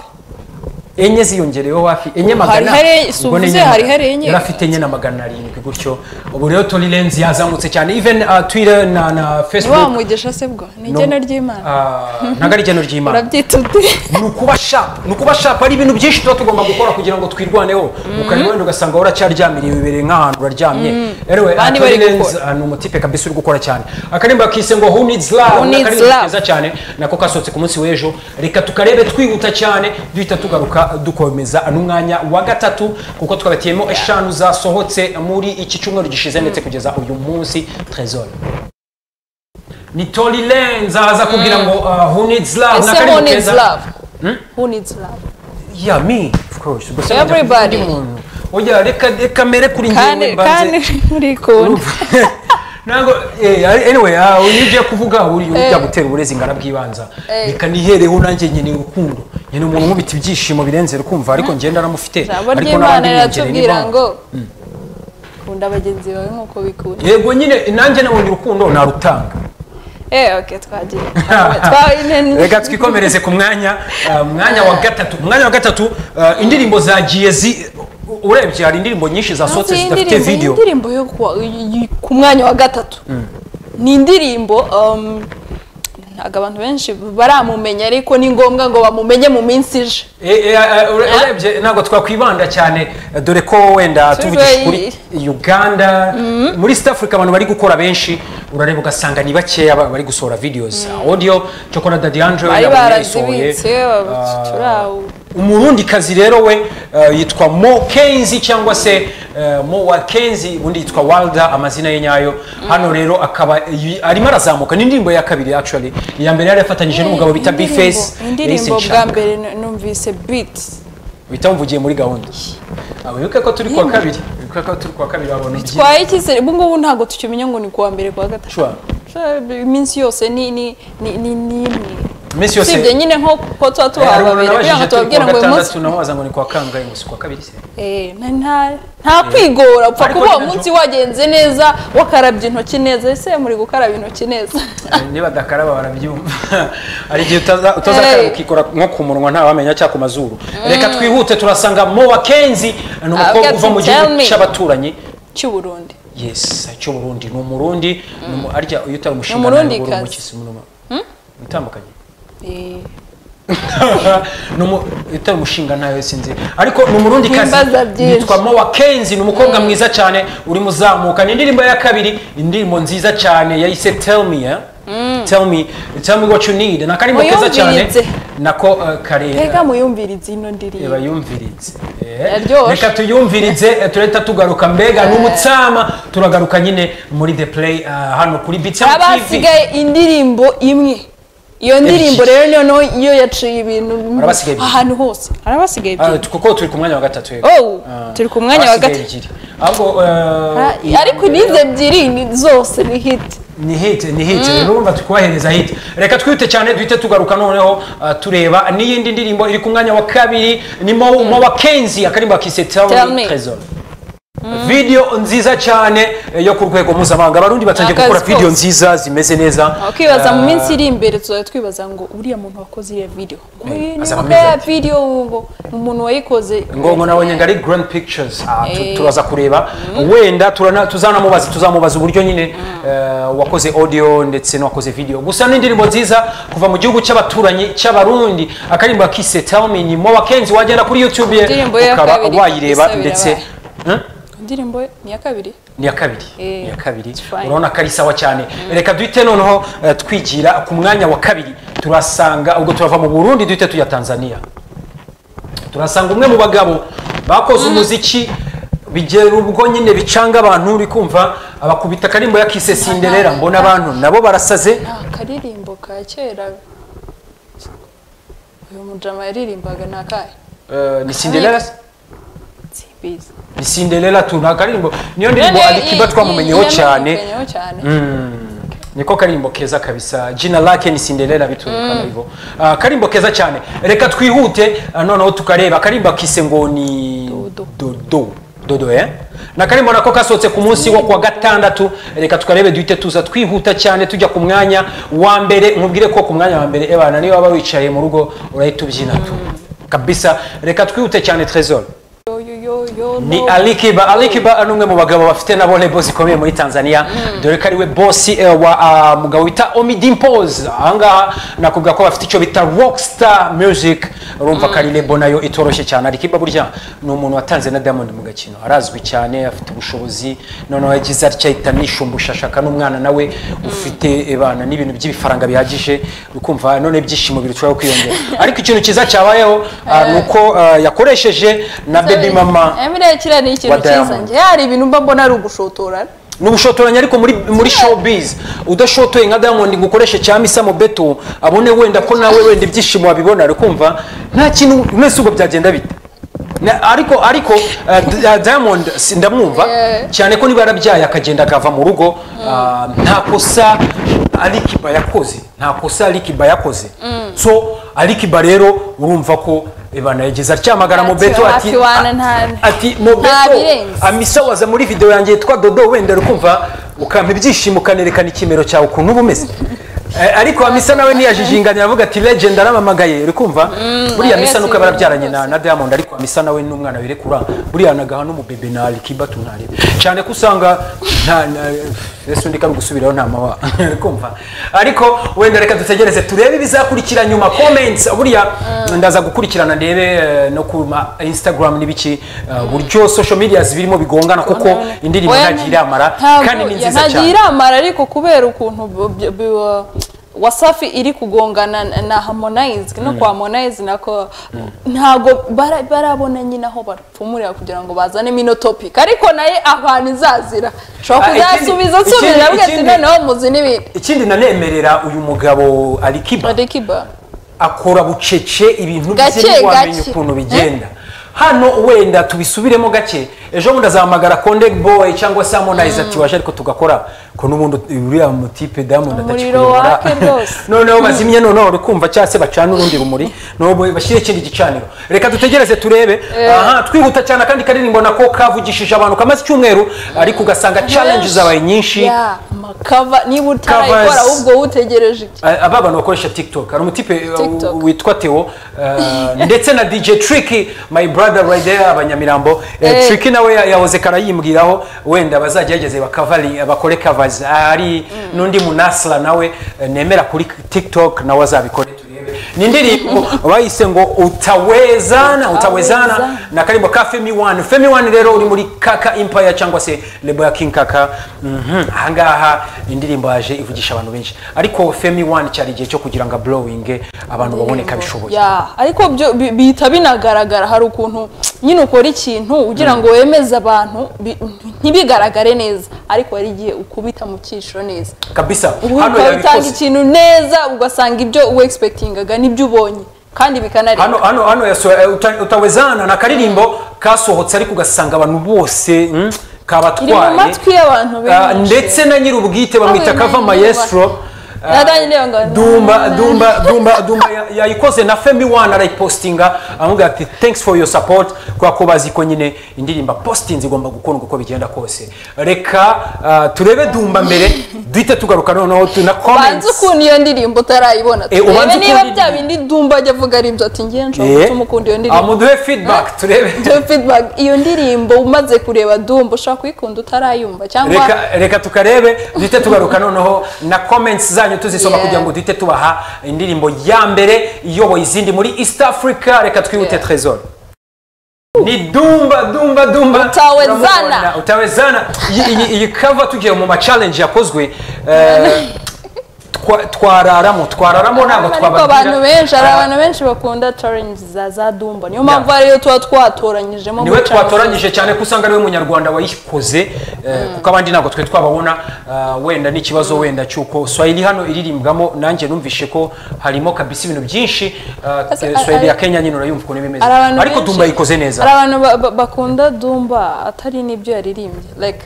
Speaker 1: enye ziyongereyeho hafi enye magana
Speaker 2: Hari hari- si
Speaker 1: ubwo ni
Speaker 2: uvuze
Speaker 1: enye
Speaker 2: hari
Speaker 1: magana.
Speaker 2: hari enye.
Speaker 1: yari afite enye na magana arindwi gutyo ubu rero Tory Lanez yazamutse cyane even ah, Twitter na na
Speaker 2: ni wa
Speaker 1: Facebook
Speaker 2: mugisha se bwo ni igena ry'imana
Speaker 1: Ah, ntabwo ari igeno ry'imana
Speaker 2: urabyita uti
Speaker 1: ni ukuba sharp ni ukuba sharp hari ibintu byinshi tuba tugomba gukora kugira ngo twirwaneho ukareba wenda ugasanga uracyaryamiriye wibereye nk'ahantu uraryamye anyway
Speaker 2: Abandi bari
Speaker 1: Atorilens
Speaker 2: gukora.
Speaker 1: ni umutipe kabisa uri gukora cyane akarimba kise ngo who needs love
Speaker 2: Who
Speaker 1: ni
Speaker 2: needs
Speaker 1: akarimba
Speaker 2: love?
Speaker 1: keza cyane nako kasohotse ku munsi w'ejo reka tukarebe twihuta cyane duhita tugaruka dukomeza n'umwanya wa gatatu kuko twabatiyemo eshanu zasohotse muri iki cyumweru gishize ndetse kugeza uyu munsi trezor ni Tory Lanez aza kubwira ngo uh, who needs love
Speaker 2: ese
Speaker 1: n'akarimba
Speaker 2: who needs
Speaker 1: keza.
Speaker 2: love who needs love
Speaker 1: Yeah, me, of course. Gusa
Speaker 2: Everybody.
Speaker 1: ndakunda umuntu. Oya, reka reka mere kuri njyewe
Speaker 2: kandi kandi
Speaker 1: mbanze.
Speaker 2: urikunda
Speaker 1: Ntabwo eh anyway, ah uyu ugiye kuvuga uri ujya gutera uburezi ngana bwibanza. Reka nihereho nanjye nyene urukundo. Nyene umuntu nkubita ibyishimo birenze rukumva ariko njye ndaramufite.
Speaker 2: ijambo
Speaker 1: ariko
Speaker 2: ry'imana
Speaker 1: n'abandi biyongereye
Speaker 2: riratubwira
Speaker 1: n'impamvu.
Speaker 2: ngo kunda bagenzi bawe nk'uko bikunda
Speaker 1: Yego nyine nanjye nabonye urukundo narutanga.
Speaker 2: eee oke twagiye twawe
Speaker 1: reka twikomereze ku mwanya uh, mwanya wa gatatu mwanya wa gatatu uh, indirimbo zagiye zi urebye hari indirimbo nyinshi zasohotse
Speaker 2: Iyi
Speaker 1: zidafite
Speaker 2: ndirimbo- iyi
Speaker 1: video
Speaker 2: indirimbo yo kuwa- y- y- ku mwanya wa gatatu ni indirimbo um, ntabwo abantu benshi baramumenya ariko ni ngombwa ngo bamumenye mu minsi ije
Speaker 1: Eh, eh, eh, ure- urebye ntabwo twakwibanda cyane eh, dore ko wenda
Speaker 2: Turi
Speaker 1: tuvugisha
Speaker 2: we-
Speaker 1: kuri uganda muri east africa abantu bari gukora benshi urareba ugasanga ni bakeya ba- bari gusohora videos audio cyokora dadi andre
Speaker 2: bari
Speaker 1: yabonye yayisohoye.
Speaker 2: barazibitse
Speaker 1: Ah,
Speaker 2: turawo
Speaker 1: umurundi kazi rero we eh, yitwa mo kenzi cyangwa se eh, mo wa kenzi ubundi yitwa walda amazina ye nyayo hano rero akaba y- arimo arazamuka ni indirimbo ya kabiri actually iya mbere yari yafatanyije n'umugabo bita b face
Speaker 2: indirimbo bwa mbere nu- numvise beat
Speaker 1: uhita wumvugiye muri gahunda wibuke ko turi kuwa kabiri wibuke ko turi kuwa kabiri wabona iki
Speaker 2: twaye icyizere ubu ngubu ntabwo tukimenya ngo ni kuwa mbere kuwa gatatu
Speaker 1: Sure.
Speaker 2: Sure, iminsi yose ni ni ni ni ni imwe
Speaker 1: iminsi yose
Speaker 2: usibye nyine nko ko
Speaker 1: Eh,
Speaker 2: tuba
Speaker 1: hari
Speaker 2: tubaha
Speaker 1: umuntu
Speaker 2: babiri kugira ngo
Speaker 1: nabajije turi kuwa
Speaker 2: tubabwire ngo uyu munsi
Speaker 1: gatandatu nawe waza ngo ni kuwa kangahe ngo si kuwa kabiri se
Speaker 2: Eh, na- nta- nta kwigora upfa
Speaker 1: Ariko
Speaker 2: kuba uwo
Speaker 1: nyine
Speaker 2: munsi
Speaker 1: cyo-
Speaker 2: wagenze neza wakarabye intoki neza ese muri gukaraba intoki neza
Speaker 1: Eh, niba adakaraba barabyumva hari igihe utaza- utazakaraba
Speaker 2: Hey.
Speaker 1: ukikora nko ku munwa ntawamenya cyangwa ku mazuru reka twihute turasanga mo wa kenzi ni umukobwa
Speaker 2: Abwira
Speaker 1: uva mu
Speaker 2: ati, tell
Speaker 1: gihugu
Speaker 2: me.
Speaker 1: cy'abaturanyi
Speaker 2: cy'u Burundi
Speaker 1: yes cy'uburundi ni umurundi ni umu- arya iyo utari umushinga
Speaker 2: Umurundikazi.
Speaker 1: ntabwo uri umukisi munuma utandukanye
Speaker 2: Eh,
Speaker 1: Numu- utari umushinga ntayo sinzi ariko ni umurundi kazi
Speaker 2: Wimbaza byinshi.
Speaker 1: yitwa mowa kenzi ni umukobwa mwiza cyane urimo uzamuka ni indirimbo ya kabiri indirimbo nziza cyane yayise tell me eh? tell me tell me what you need ni akarimbo keza cyane
Speaker 2: Muyumviritse.
Speaker 1: nako uh, kare
Speaker 2: mbega muyumvirize ino
Speaker 1: eba
Speaker 2: ndirimbo
Speaker 1: yumviritse
Speaker 2: Yaryoshye.
Speaker 1: reka tuyumvirize eh, tureta tugaruka mbega n'umutsama turagaruka nyine muri the play uh, hano kuri bitsam
Speaker 2: haba
Speaker 1: tv
Speaker 2: hasigaye indirimbo imwe iyo ndirimbo rero niyo no iyo yaciye ibintu
Speaker 1: Harabasigaye ebyiri.
Speaker 2: ahantu hose harabasigaye
Speaker 1: Ah,
Speaker 2: ebyiri
Speaker 1: tu- kuko turi ku mwanya wa gatatu rero.
Speaker 2: Oh,
Speaker 1: Ah,
Speaker 2: turi ku mwanya wa
Speaker 1: abasigaye
Speaker 2: gatatu.
Speaker 1: ebyiri. ahubwo uh,
Speaker 2: Ah, ariko n'izi ebyiri ni- zose ni hiti
Speaker 1: ni hit ni hit rero urumva turi kubahereza hit reka twihute cyane duhite tugaruka noneho ah, tureba n'iyindi ndirimbo iri ku mwanya wa kabiri ni mo mo wa kenzi akarimba kise tell
Speaker 2: Tell
Speaker 1: me
Speaker 2: me.
Speaker 1: trésor video nziza cyane eh, yo ku rwego mpuzamahanga abarundi batangiye
Speaker 2: Akazi
Speaker 1: gukora video
Speaker 2: kose.
Speaker 1: nziza zimeze neza
Speaker 2: ukibaza mu
Speaker 1: Ah,
Speaker 2: minsi iri imbere tuzajya twibaza ngo uriya muntu wakoze iyo video ngo
Speaker 1: Eh,
Speaker 2: iyi ni
Speaker 1: azaba
Speaker 2: bwa ya
Speaker 1: ameze ati.
Speaker 2: video ngo umuntu wayikoze
Speaker 1: ngongo nawe nyine ari grand pictures Ah, tu-
Speaker 2: Eh.
Speaker 1: turaza kureba wenda turana- tuzanamubaza tuzamubaza uburyo nyine eh, wakoze audio ndetse n'uwakoze video gusa n'indirimbo nziza kuva mu gihugu cy'abaturanyi cy'abarundi akarimba kise tell me ni mo wakenzi wagenda kuri youtube ye
Speaker 2: Indirimbo ye ya
Speaker 1: ukaba
Speaker 2: kabiri,
Speaker 1: wayireba
Speaker 2: Isabira
Speaker 1: ndetse Huh?
Speaker 2: indirimbo ni iya kabiri
Speaker 1: ni iya kabiri
Speaker 2: Eh,
Speaker 1: ni iya kabiri
Speaker 2: it's fine.
Speaker 1: urabona ko ari sawa cyane reka duhite noneho eh, twigira ku mwanya wa kabiri turasanga ubwo turava mu burundi duhite tujya tanzania turasanga umwe mu bagabo bakoze umuziki bigera ubwo nyine bicanga abantu uri kumva abakubita akarimbo yakise sinderera mbona abantu nabo barasaze
Speaker 2: nta karirimbo ka kera uyu mujama yaririmbaga ni akahe
Speaker 1: Eh, ni sinderera
Speaker 2: simbizi
Speaker 1: ni sinderera tu ni akarimbo niyo ndirimbo
Speaker 2: None
Speaker 1: alikiba
Speaker 2: i-
Speaker 1: twamumenyeho
Speaker 2: i-
Speaker 1: cyane
Speaker 2: yamenyeho cyane
Speaker 1: niko karimbo keza kabisa jina lake ni sinderera biturukana hivyo Ah, karimbo keza cyane reka twihute ah, noneho tukareba karimbo kise ngo ni
Speaker 2: Dodo.
Speaker 1: dodo dodo eh na karimbo nako kasohotse ku munsi wo kuwa gatandatu reka tukarebe duhite tuza twihuta cyane tujya ku mwanya wa mbere nkubwire ko ku mwanya wa mbere ebana niyo waba wicaye mu rugo urahita ubyina tu kabisa reka twihute cyane trésor
Speaker 2: Yo, yo, yo, yo,
Speaker 1: ni
Speaker 2: no.
Speaker 1: alikiba alikiba ni umwe mu bagabo bafite nabo lebo zikomeye muri tanzania dore ko ariwe bosi eh, wa ah, mugabo bita omidimpoz ahangaha nakubwira ko bafite icyo bita rockstar music urumva ko ari lebo nayo itoroshye cyane alikiba burya ni umuntu watanze na diamond mu gakino arazwi cyane afite ubushobozi noneho yagize atya ahita nishumbusha ashaka n'umwana nawe ufite ebana n'ibintu by'ibifaranga bihagije ukumva none ibyishimo birushaho kwiyongera ariko ikintu cyiza cyabayeho ah, ni uko ah, yakoresheje na baby mama
Speaker 2: Emre kiriya ni ikintu
Speaker 1: wa
Speaker 2: cyiza
Speaker 1: Diamond.
Speaker 2: njye hari ibintu mba mbona ari ugushotorana
Speaker 1: ni ubushotoranyi ariko muri muri showbiz udashotoye nka diamond ngo ukoreshe cya misa mobeto abone wenda ko nawe wenda ibyishimo wabibona ari kumva nta kintu mwese ubwo byagenda bite Na- ariko ariko uh, D- uh, diamond si- ndamwumva
Speaker 2: Yeah.
Speaker 1: cyane ko niba yarabyaye akagenda akava mu rugo uh, nta kosa alikiba yakoze nta kosa alikiba yakoze so alikiba rero urumva ko ibana yagize atyamagara
Speaker 2: Ati,
Speaker 1: mobeto ati
Speaker 2: hafi wana
Speaker 1: a-
Speaker 2: nta-
Speaker 1: ati mobeto
Speaker 2: birenze."
Speaker 1: amisawaza muri video yanjye yitwa dodo wenda uri kumva ukampa ibyishimo ukanerekana ikimero cyawe ukuntu uba umeze Eh, ariko amisa nawe ntiyajijinganya aravuga ati legend aramamagaye uri kumva buriya amisa
Speaker 2: yasibiye
Speaker 1: nuko barabyaranye na
Speaker 2: rwose.
Speaker 1: na diamond ariko amisa nawe n'umwana birekura buriya nagaha n'umubebe na alikiba tunarebe cyane ko usanga nta na- ese undi kari gusubiraho nta mawa uri kumva ariko wenda reka dutegereze turebe ibizakurikira nyuma comments buriya ndaza gukurikirana ndebe eh, no ku ma instagram n'ibiki eh, buryo social medias birimo bigongana kuko indirimbo
Speaker 2: Oya,
Speaker 1: ntagiye iramara
Speaker 2: ntabwo-
Speaker 1: kandi ni nziza
Speaker 2: ntagiye
Speaker 1: cyane
Speaker 2: iramara ariko kubera ukuntu bu- bu- bu- wasafi iri kugongana na- na harmonize no kwa harmonize nako ntabwo bara- barabona nyine aho bapfumurira kugira ngo bazanemo ino topic ariko naye abantu izazira ushobora
Speaker 1: Ah, ikindi-
Speaker 2: kuzasubiza
Speaker 1: ikindi-
Speaker 2: nsubira avuga ati
Speaker 1: ikindi-
Speaker 2: noneho muzi n'ibintu
Speaker 1: ikindi nanemerera uyu mugabo alikiba
Speaker 2: Alikiba.
Speaker 1: akora bucece ibintu
Speaker 2: Gake,
Speaker 1: bye ntiwamenya
Speaker 2: gake.
Speaker 1: ukuntu bigenda hano wenda tubisubiremo gake ejo bundi azahamagara konde boy cyangwa se harmonize ati waje ariko tugakora ko n'ubundi uriya mutipe diamond
Speaker 2: Umuriro
Speaker 1: atakikuyobora
Speaker 2: wake rwose.
Speaker 1: noneho bazimye noneho uri kumva cyangwa se bacana urundi rumuri noneho bashyire ikindi gicaniro reka dutegereze turebe aha twihuta cyane kandi karirimbo nako kavugishije abantu kamaze icyumweru ariko ugasanga challenge zabaye nyinshi
Speaker 2: Yeah, amakava niba utarayikora
Speaker 1: Covers.
Speaker 2: ahubwo utegereje iki
Speaker 1: Ah, aba bantu bakoresha tiktok hari umutipe eh,
Speaker 2: TikTok.
Speaker 1: witwa teo eh, ndetse na dj tricky my brother right there abanyamirambo eh,
Speaker 2: Eh.
Speaker 1: tricky nawe ya- yahoze karayimbwiraho wenda bazagerageze bakavari bakore covers hari n'undi munasla nawe eh, nemera kuri tiktok nawe azabikore turebe ni indirimbo bayise ngo utawezana utawezana
Speaker 4: Utaweza.
Speaker 1: na karimbo ka femi wani femi wani rero uri muri kaka impaya cyangwa se lebo ya king kaka Mhm, ahangaha indirimbo yaje ivugisha abantu benshi ariko femi wani cyari igihe cyo kugira ngo aburowinge abantu baboneka bishoboye
Speaker 4: Ya, ariko byo bi- bihita binagaragara hari ukuntu nyine ukora ikintu ugira ngo wemeze abantu bi- ntibigaragare neza ariko hari igihe ukubita mu cyiciro neza
Speaker 1: kabisa
Speaker 4: ubu
Speaker 1: hano
Speaker 4: ukaba utanga
Speaker 1: yabikoze
Speaker 4: ikintu neza ugasanga ibyo wegispekitingaga nibyo ubonye kandi bikanareba
Speaker 1: hano hano hano yasohoye uta- utawezana na karirimbo kasohotse ariko ugasanga abantu bose mm,
Speaker 4: iri mu
Speaker 1: kabatwaye
Speaker 4: matwi y'abantu
Speaker 1: Ah,
Speaker 4: benshi
Speaker 1: ndetse na nyir'ubwite bamwita
Speaker 4: Awe,
Speaker 1: kava
Speaker 4: na-
Speaker 1: mayesitoro
Speaker 4: Nadanyi reba ngo-
Speaker 1: dumba dumba dumba dumba ya- yayikoze na femi wani arayipositinga aramubwira ati thanks for your support kubera ko bazi ko nyine indirimbo positinzi igomba gukundwa uko bigenda kose reka ah, turebe dumba mbere duhite tugaruka noneho tu- na
Speaker 4: ubanze
Speaker 1: comments
Speaker 4: ukuntu iyo ndirimbo utarayibona
Speaker 1: Eh, ubanze
Speaker 4: turebe niba
Speaker 1: ukuntu-
Speaker 4: bya bindi dumba ajya avuga ari ibyo ati ngewe nshobora
Speaker 1: Eh,
Speaker 4: gutuma ukunda iyo
Speaker 1: ah,
Speaker 4: ndirimbo
Speaker 1: muduhe feedback turebe
Speaker 4: Joe Feedback, iyo ndirimbo umaze kureba dumba ushobora kuyikunda utarayumva cyangwa
Speaker 1: reka reka tukarebe duhite tugaruka noneho na comments zanyu tuzisoma
Speaker 4: Yeah.
Speaker 1: kugira ngo duhite tubaha indirimbo ya mbere iyoboye izindi muri east africa reka twihute
Speaker 4: Yeah.
Speaker 1: trezor ni dumba dumba dumba
Speaker 4: Utawezana.
Speaker 1: Uramubona, utawezana Iyi- iyi- iyi kava tugiye mu macalenje yakozwe eh, twa- twararamo twararamo ntabwo
Speaker 4: ariko abantu
Speaker 1: twababwira
Speaker 4: benshi hari abantu benshi bakunda challenge za za dumba niyo mpamvu
Speaker 1: Yeah.
Speaker 4: ariyo tuba twatoranyijemo
Speaker 1: niwe
Speaker 4: guca-
Speaker 1: twatoranyije cyane ko usanga ariwe munyarwanda wayikoze eh, kuko abandi ntabwo twe twababona ah, wenda n'ikibazo wenda cy'uko swahili hano iririmbwamo nanjye numvishe ko harimo kabisa ibintu byinshi ah,
Speaker 4: Ese,
Speaker 1: eh,
Speaker 4: a-
Speaker 1: swahili ya
Speaker 4: a-
Speaker 1: kenya nyine urayumva ukuntu bimeze
Speaker 4: hari abantu
Speaker 1: ariko
Speaker 4: benshi-
Speaker 1: dumba yikoze
Speaker 4: hari
Speaker 1: neza
Speaker 4: abantu ba- ba- bakunda dumba atari n'ibyo yaririmbye like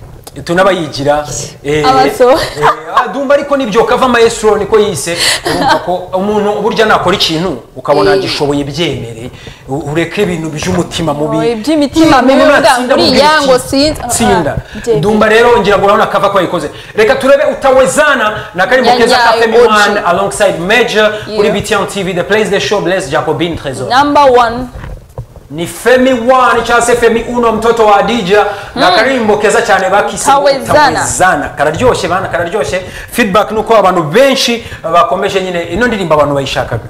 Speaker 1: tunabayigira eh,
Speaker 4: Abaso.
Speaker 1: eh, ah, dumba ariko nibyo kava maestro niko yise urumva ko umuntu burya nakora ikintu ukabona
Speaker 4: Eh.
Speaker 1: agishoboye byemere u- ureke ibintu by'umutima mubi
Speaker 4: Oh, iby'imitima
Speaker 1: Iyo
Speaker 4: mibi
Speaker 1: umuntu
Speaker 4: bwa-
Speaker 1: atsinda
Speaker 4: buriya
Speaker 1: amubwira iki?
Speaker 4: ngo sinzi- ah, ah,
Speaker 1: tsinda
Speaker 4: byemere.
Speaker 1: dumba rero ngira ngo urabona kava ko yayikoze reka turebe utawezana na karimo
Speaker 4: Ya-
Speaker 1: keza
Speaker 4: ya,
Speaker 1: ka
Speaker 4: Oji.
Speaker 1: femimani alongside major kuri
Speaker 4: Yeah.
Speaker 1: btn tv the place the show bless jacobin trezor
Speaker 4: number one
Speaker 1: ni femi wani cyangwa se femi uno mtoto wa adija na karimbo keza cyane bakise
Speaker 4: Utawezana.
Speaker 1: utawezana kararyoshye bana kararyoshye feedback nuko abantu benshi bakomeje nyine ino ndirimbo abantu bayishakaga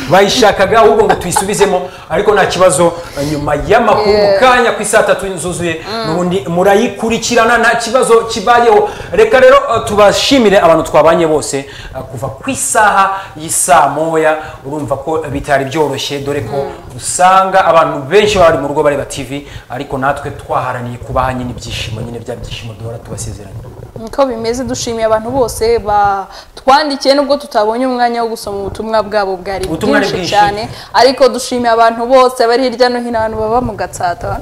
Speaker 1: bayishakaga ahubwo ngo tuyisubizemo ariko nta kibazo nyuma y'amakuru mu
Speaker 4: Yeah.
Speaker 1: kanya ku isaa tatu zuzuye n'ubundi murayikurikirana nta kibazo kibayeho reka rero uh, tubashimire abantu twabanye bose uh, kuva ku isaha y'isaa moya urumva ko bitari byoroshye dore ko usanga abantu benshi baba bari mu rugo bareba tv ariko natwe twaharaniye kubaha nyine ibyishimo nyine bya byishimo duhora tubasezeranya
Speaker 4: niko bimeze dushimiye abantu bose batwandikiye nubwo tutabonye umwanya wo gusoma ubutumwa bwabo bwari
Speaker 1: Ubutumwa ni
Speaker 4: bwinshi
Speaker 1: bwinshi.
Speaker 4: cyane ariko dushimiye abantu bose bari hirya no hino ahantu baba mu gatsata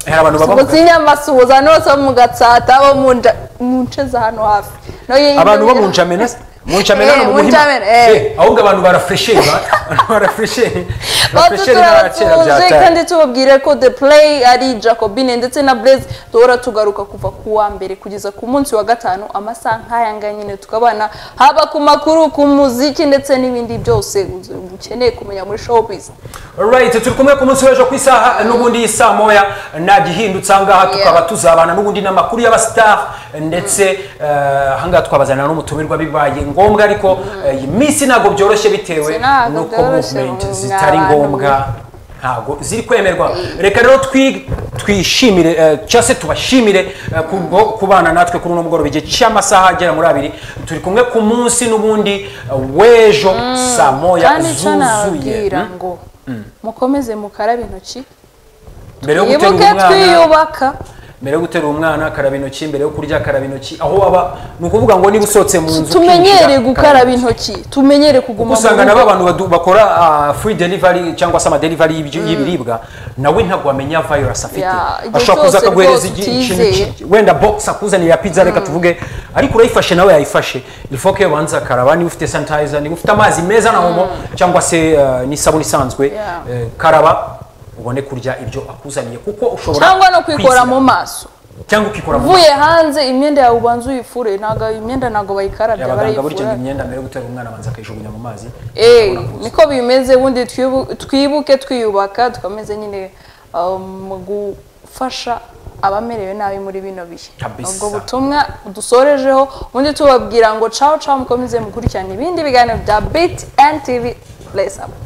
Speaker 1: hari abantu baba
Speaker 4: subuzi inyamasuhuza hano bose bo mu gatsata bo mu nja- mu nce za hano hafi No, iyi-
Speaker 1: abantu bo mu ncamena mu ncamena
Speaker 4: Eh,
Speaker 1: no mu
Speaker 4: mu
Speaker 1: muhima
Speaker 4: ncamena, eh.
Speaker 1: Eh, ahubwo abantu barafuresheri barafuresheri
Speaker 4: Batu turabasuhuje kandi tubabwire ko The Play ari Jacobine ndetse na Blaze duhora tugaruka kuva ku wa mbere kugeza ku munsi wa gatanu amasaha nk'aya ngaya nyine tukabana haba ku makuru ku muziki ndetse n'ibindi byose ukeneye kumenya muri showbiz
Speaker 1: Alright, turi kumwe ku munsi w'ejo ku isaha n'ubundi saa moya ntagihindutse ahangaha tukaba tuzabana n'ubundi n'amakuru y'abasitafu ndetse eh, ahangaha twabazanira n'umutumirwa bibaye ngombwa ariko eh, iyi minsi ntabwo byoroshye bitewe
Speaker 4: Ntabwo
Speaker 1: n'uko
Speaker 4: byoroshye,
Speaker 1: movement
Speaker 4: mwa
Speaker 1: zitari
Speaker 4: bantu
Speaker 1: ngombwa ntabwo ziri kwemerwa reka rero twi- twishimire eh, cyangwa se tubashimire eh, kubwo kubana natwe kuri uno mugoroba igihe cy'amasaha agera muri abiri turi kumwe ku munsi n'ubundi eh, w'ejo saa moya
Speaker 4: kandi icyo
Speaker 1: zuzuye
Speaker 4: nababwira ngo mukomeze mukarabe intoki
Speaker 1: mbere yo
Speaker 4: mwibuke
Speaker 1: guterura umwana
Speaker 4: twiyubaka
Speaker 1: mbere yo guterura umwana karaba intoki mbere yo kurya karaba intoki aho waba ni ukuvuga ngo niba usohotse mu nzu
Speaker 4: tumenyere
Speaker 1: ukinjira,
Speaker 4: gukaraba intoki tumenyere kuguma
Speaker 1: usanga
Speaker 4: rugo.
Speaker 1: nabo abantu badu- bakora ah, free delivery cyangwa se amadelivery y'ibyo- y'ibiribwa nawe ntabwo wamenya virus afite
Speaker 4: Ya, igihe
Speaker 1: ashobora kuza
Speaker 4: cyose
Speaker 1: akaguhereza
Speaker 4: rwose
Speaker 1: igi- ikintu
Speaker 4: utizeye.
Speaker 1: ki- wenda box akuzanira pizza reka tuvuge ariko urayifashe nawe yayifashe ifo ko ubanza akaraba niba ufite sanitizer niba ufite amazi meza na homo cyangwa se ah, n'isabune isanzwe
Speaker 4: Yeah.
Speaker 1: eh, karaba ubone kurya ibyo akuzaniye kuko ushobora
Speaker 4: cyangwa no kwikora
Speaker 1: kwizira.
Speaker 4: mu maso
Speaker 1: cyangwa ukikora mu
Speaker 4: uvuye hanze imyenda yawe ubanza uyifure ntabwo imyenda ntabwo bayikarabya
Speaker 1: abaganga burya ngo
Speaker 4: barayifura
Speaker 1: imyenda mbere yo gutera umwana abanza akayijugunya mu mazi
Speaker 4: Eh, niko bimeze ubundi twibu- twibuke twiyubaka dukomeze nyine um, mu gufasha abamerewe nabi muri bino bihe
Speaker 1: Kabisa.
Speaker 4: ubwo butumwa dusorejeho ubundi tubabwira ngo caho caho mukomeze mukurikirana ibindi biganiro bya btn tv bless up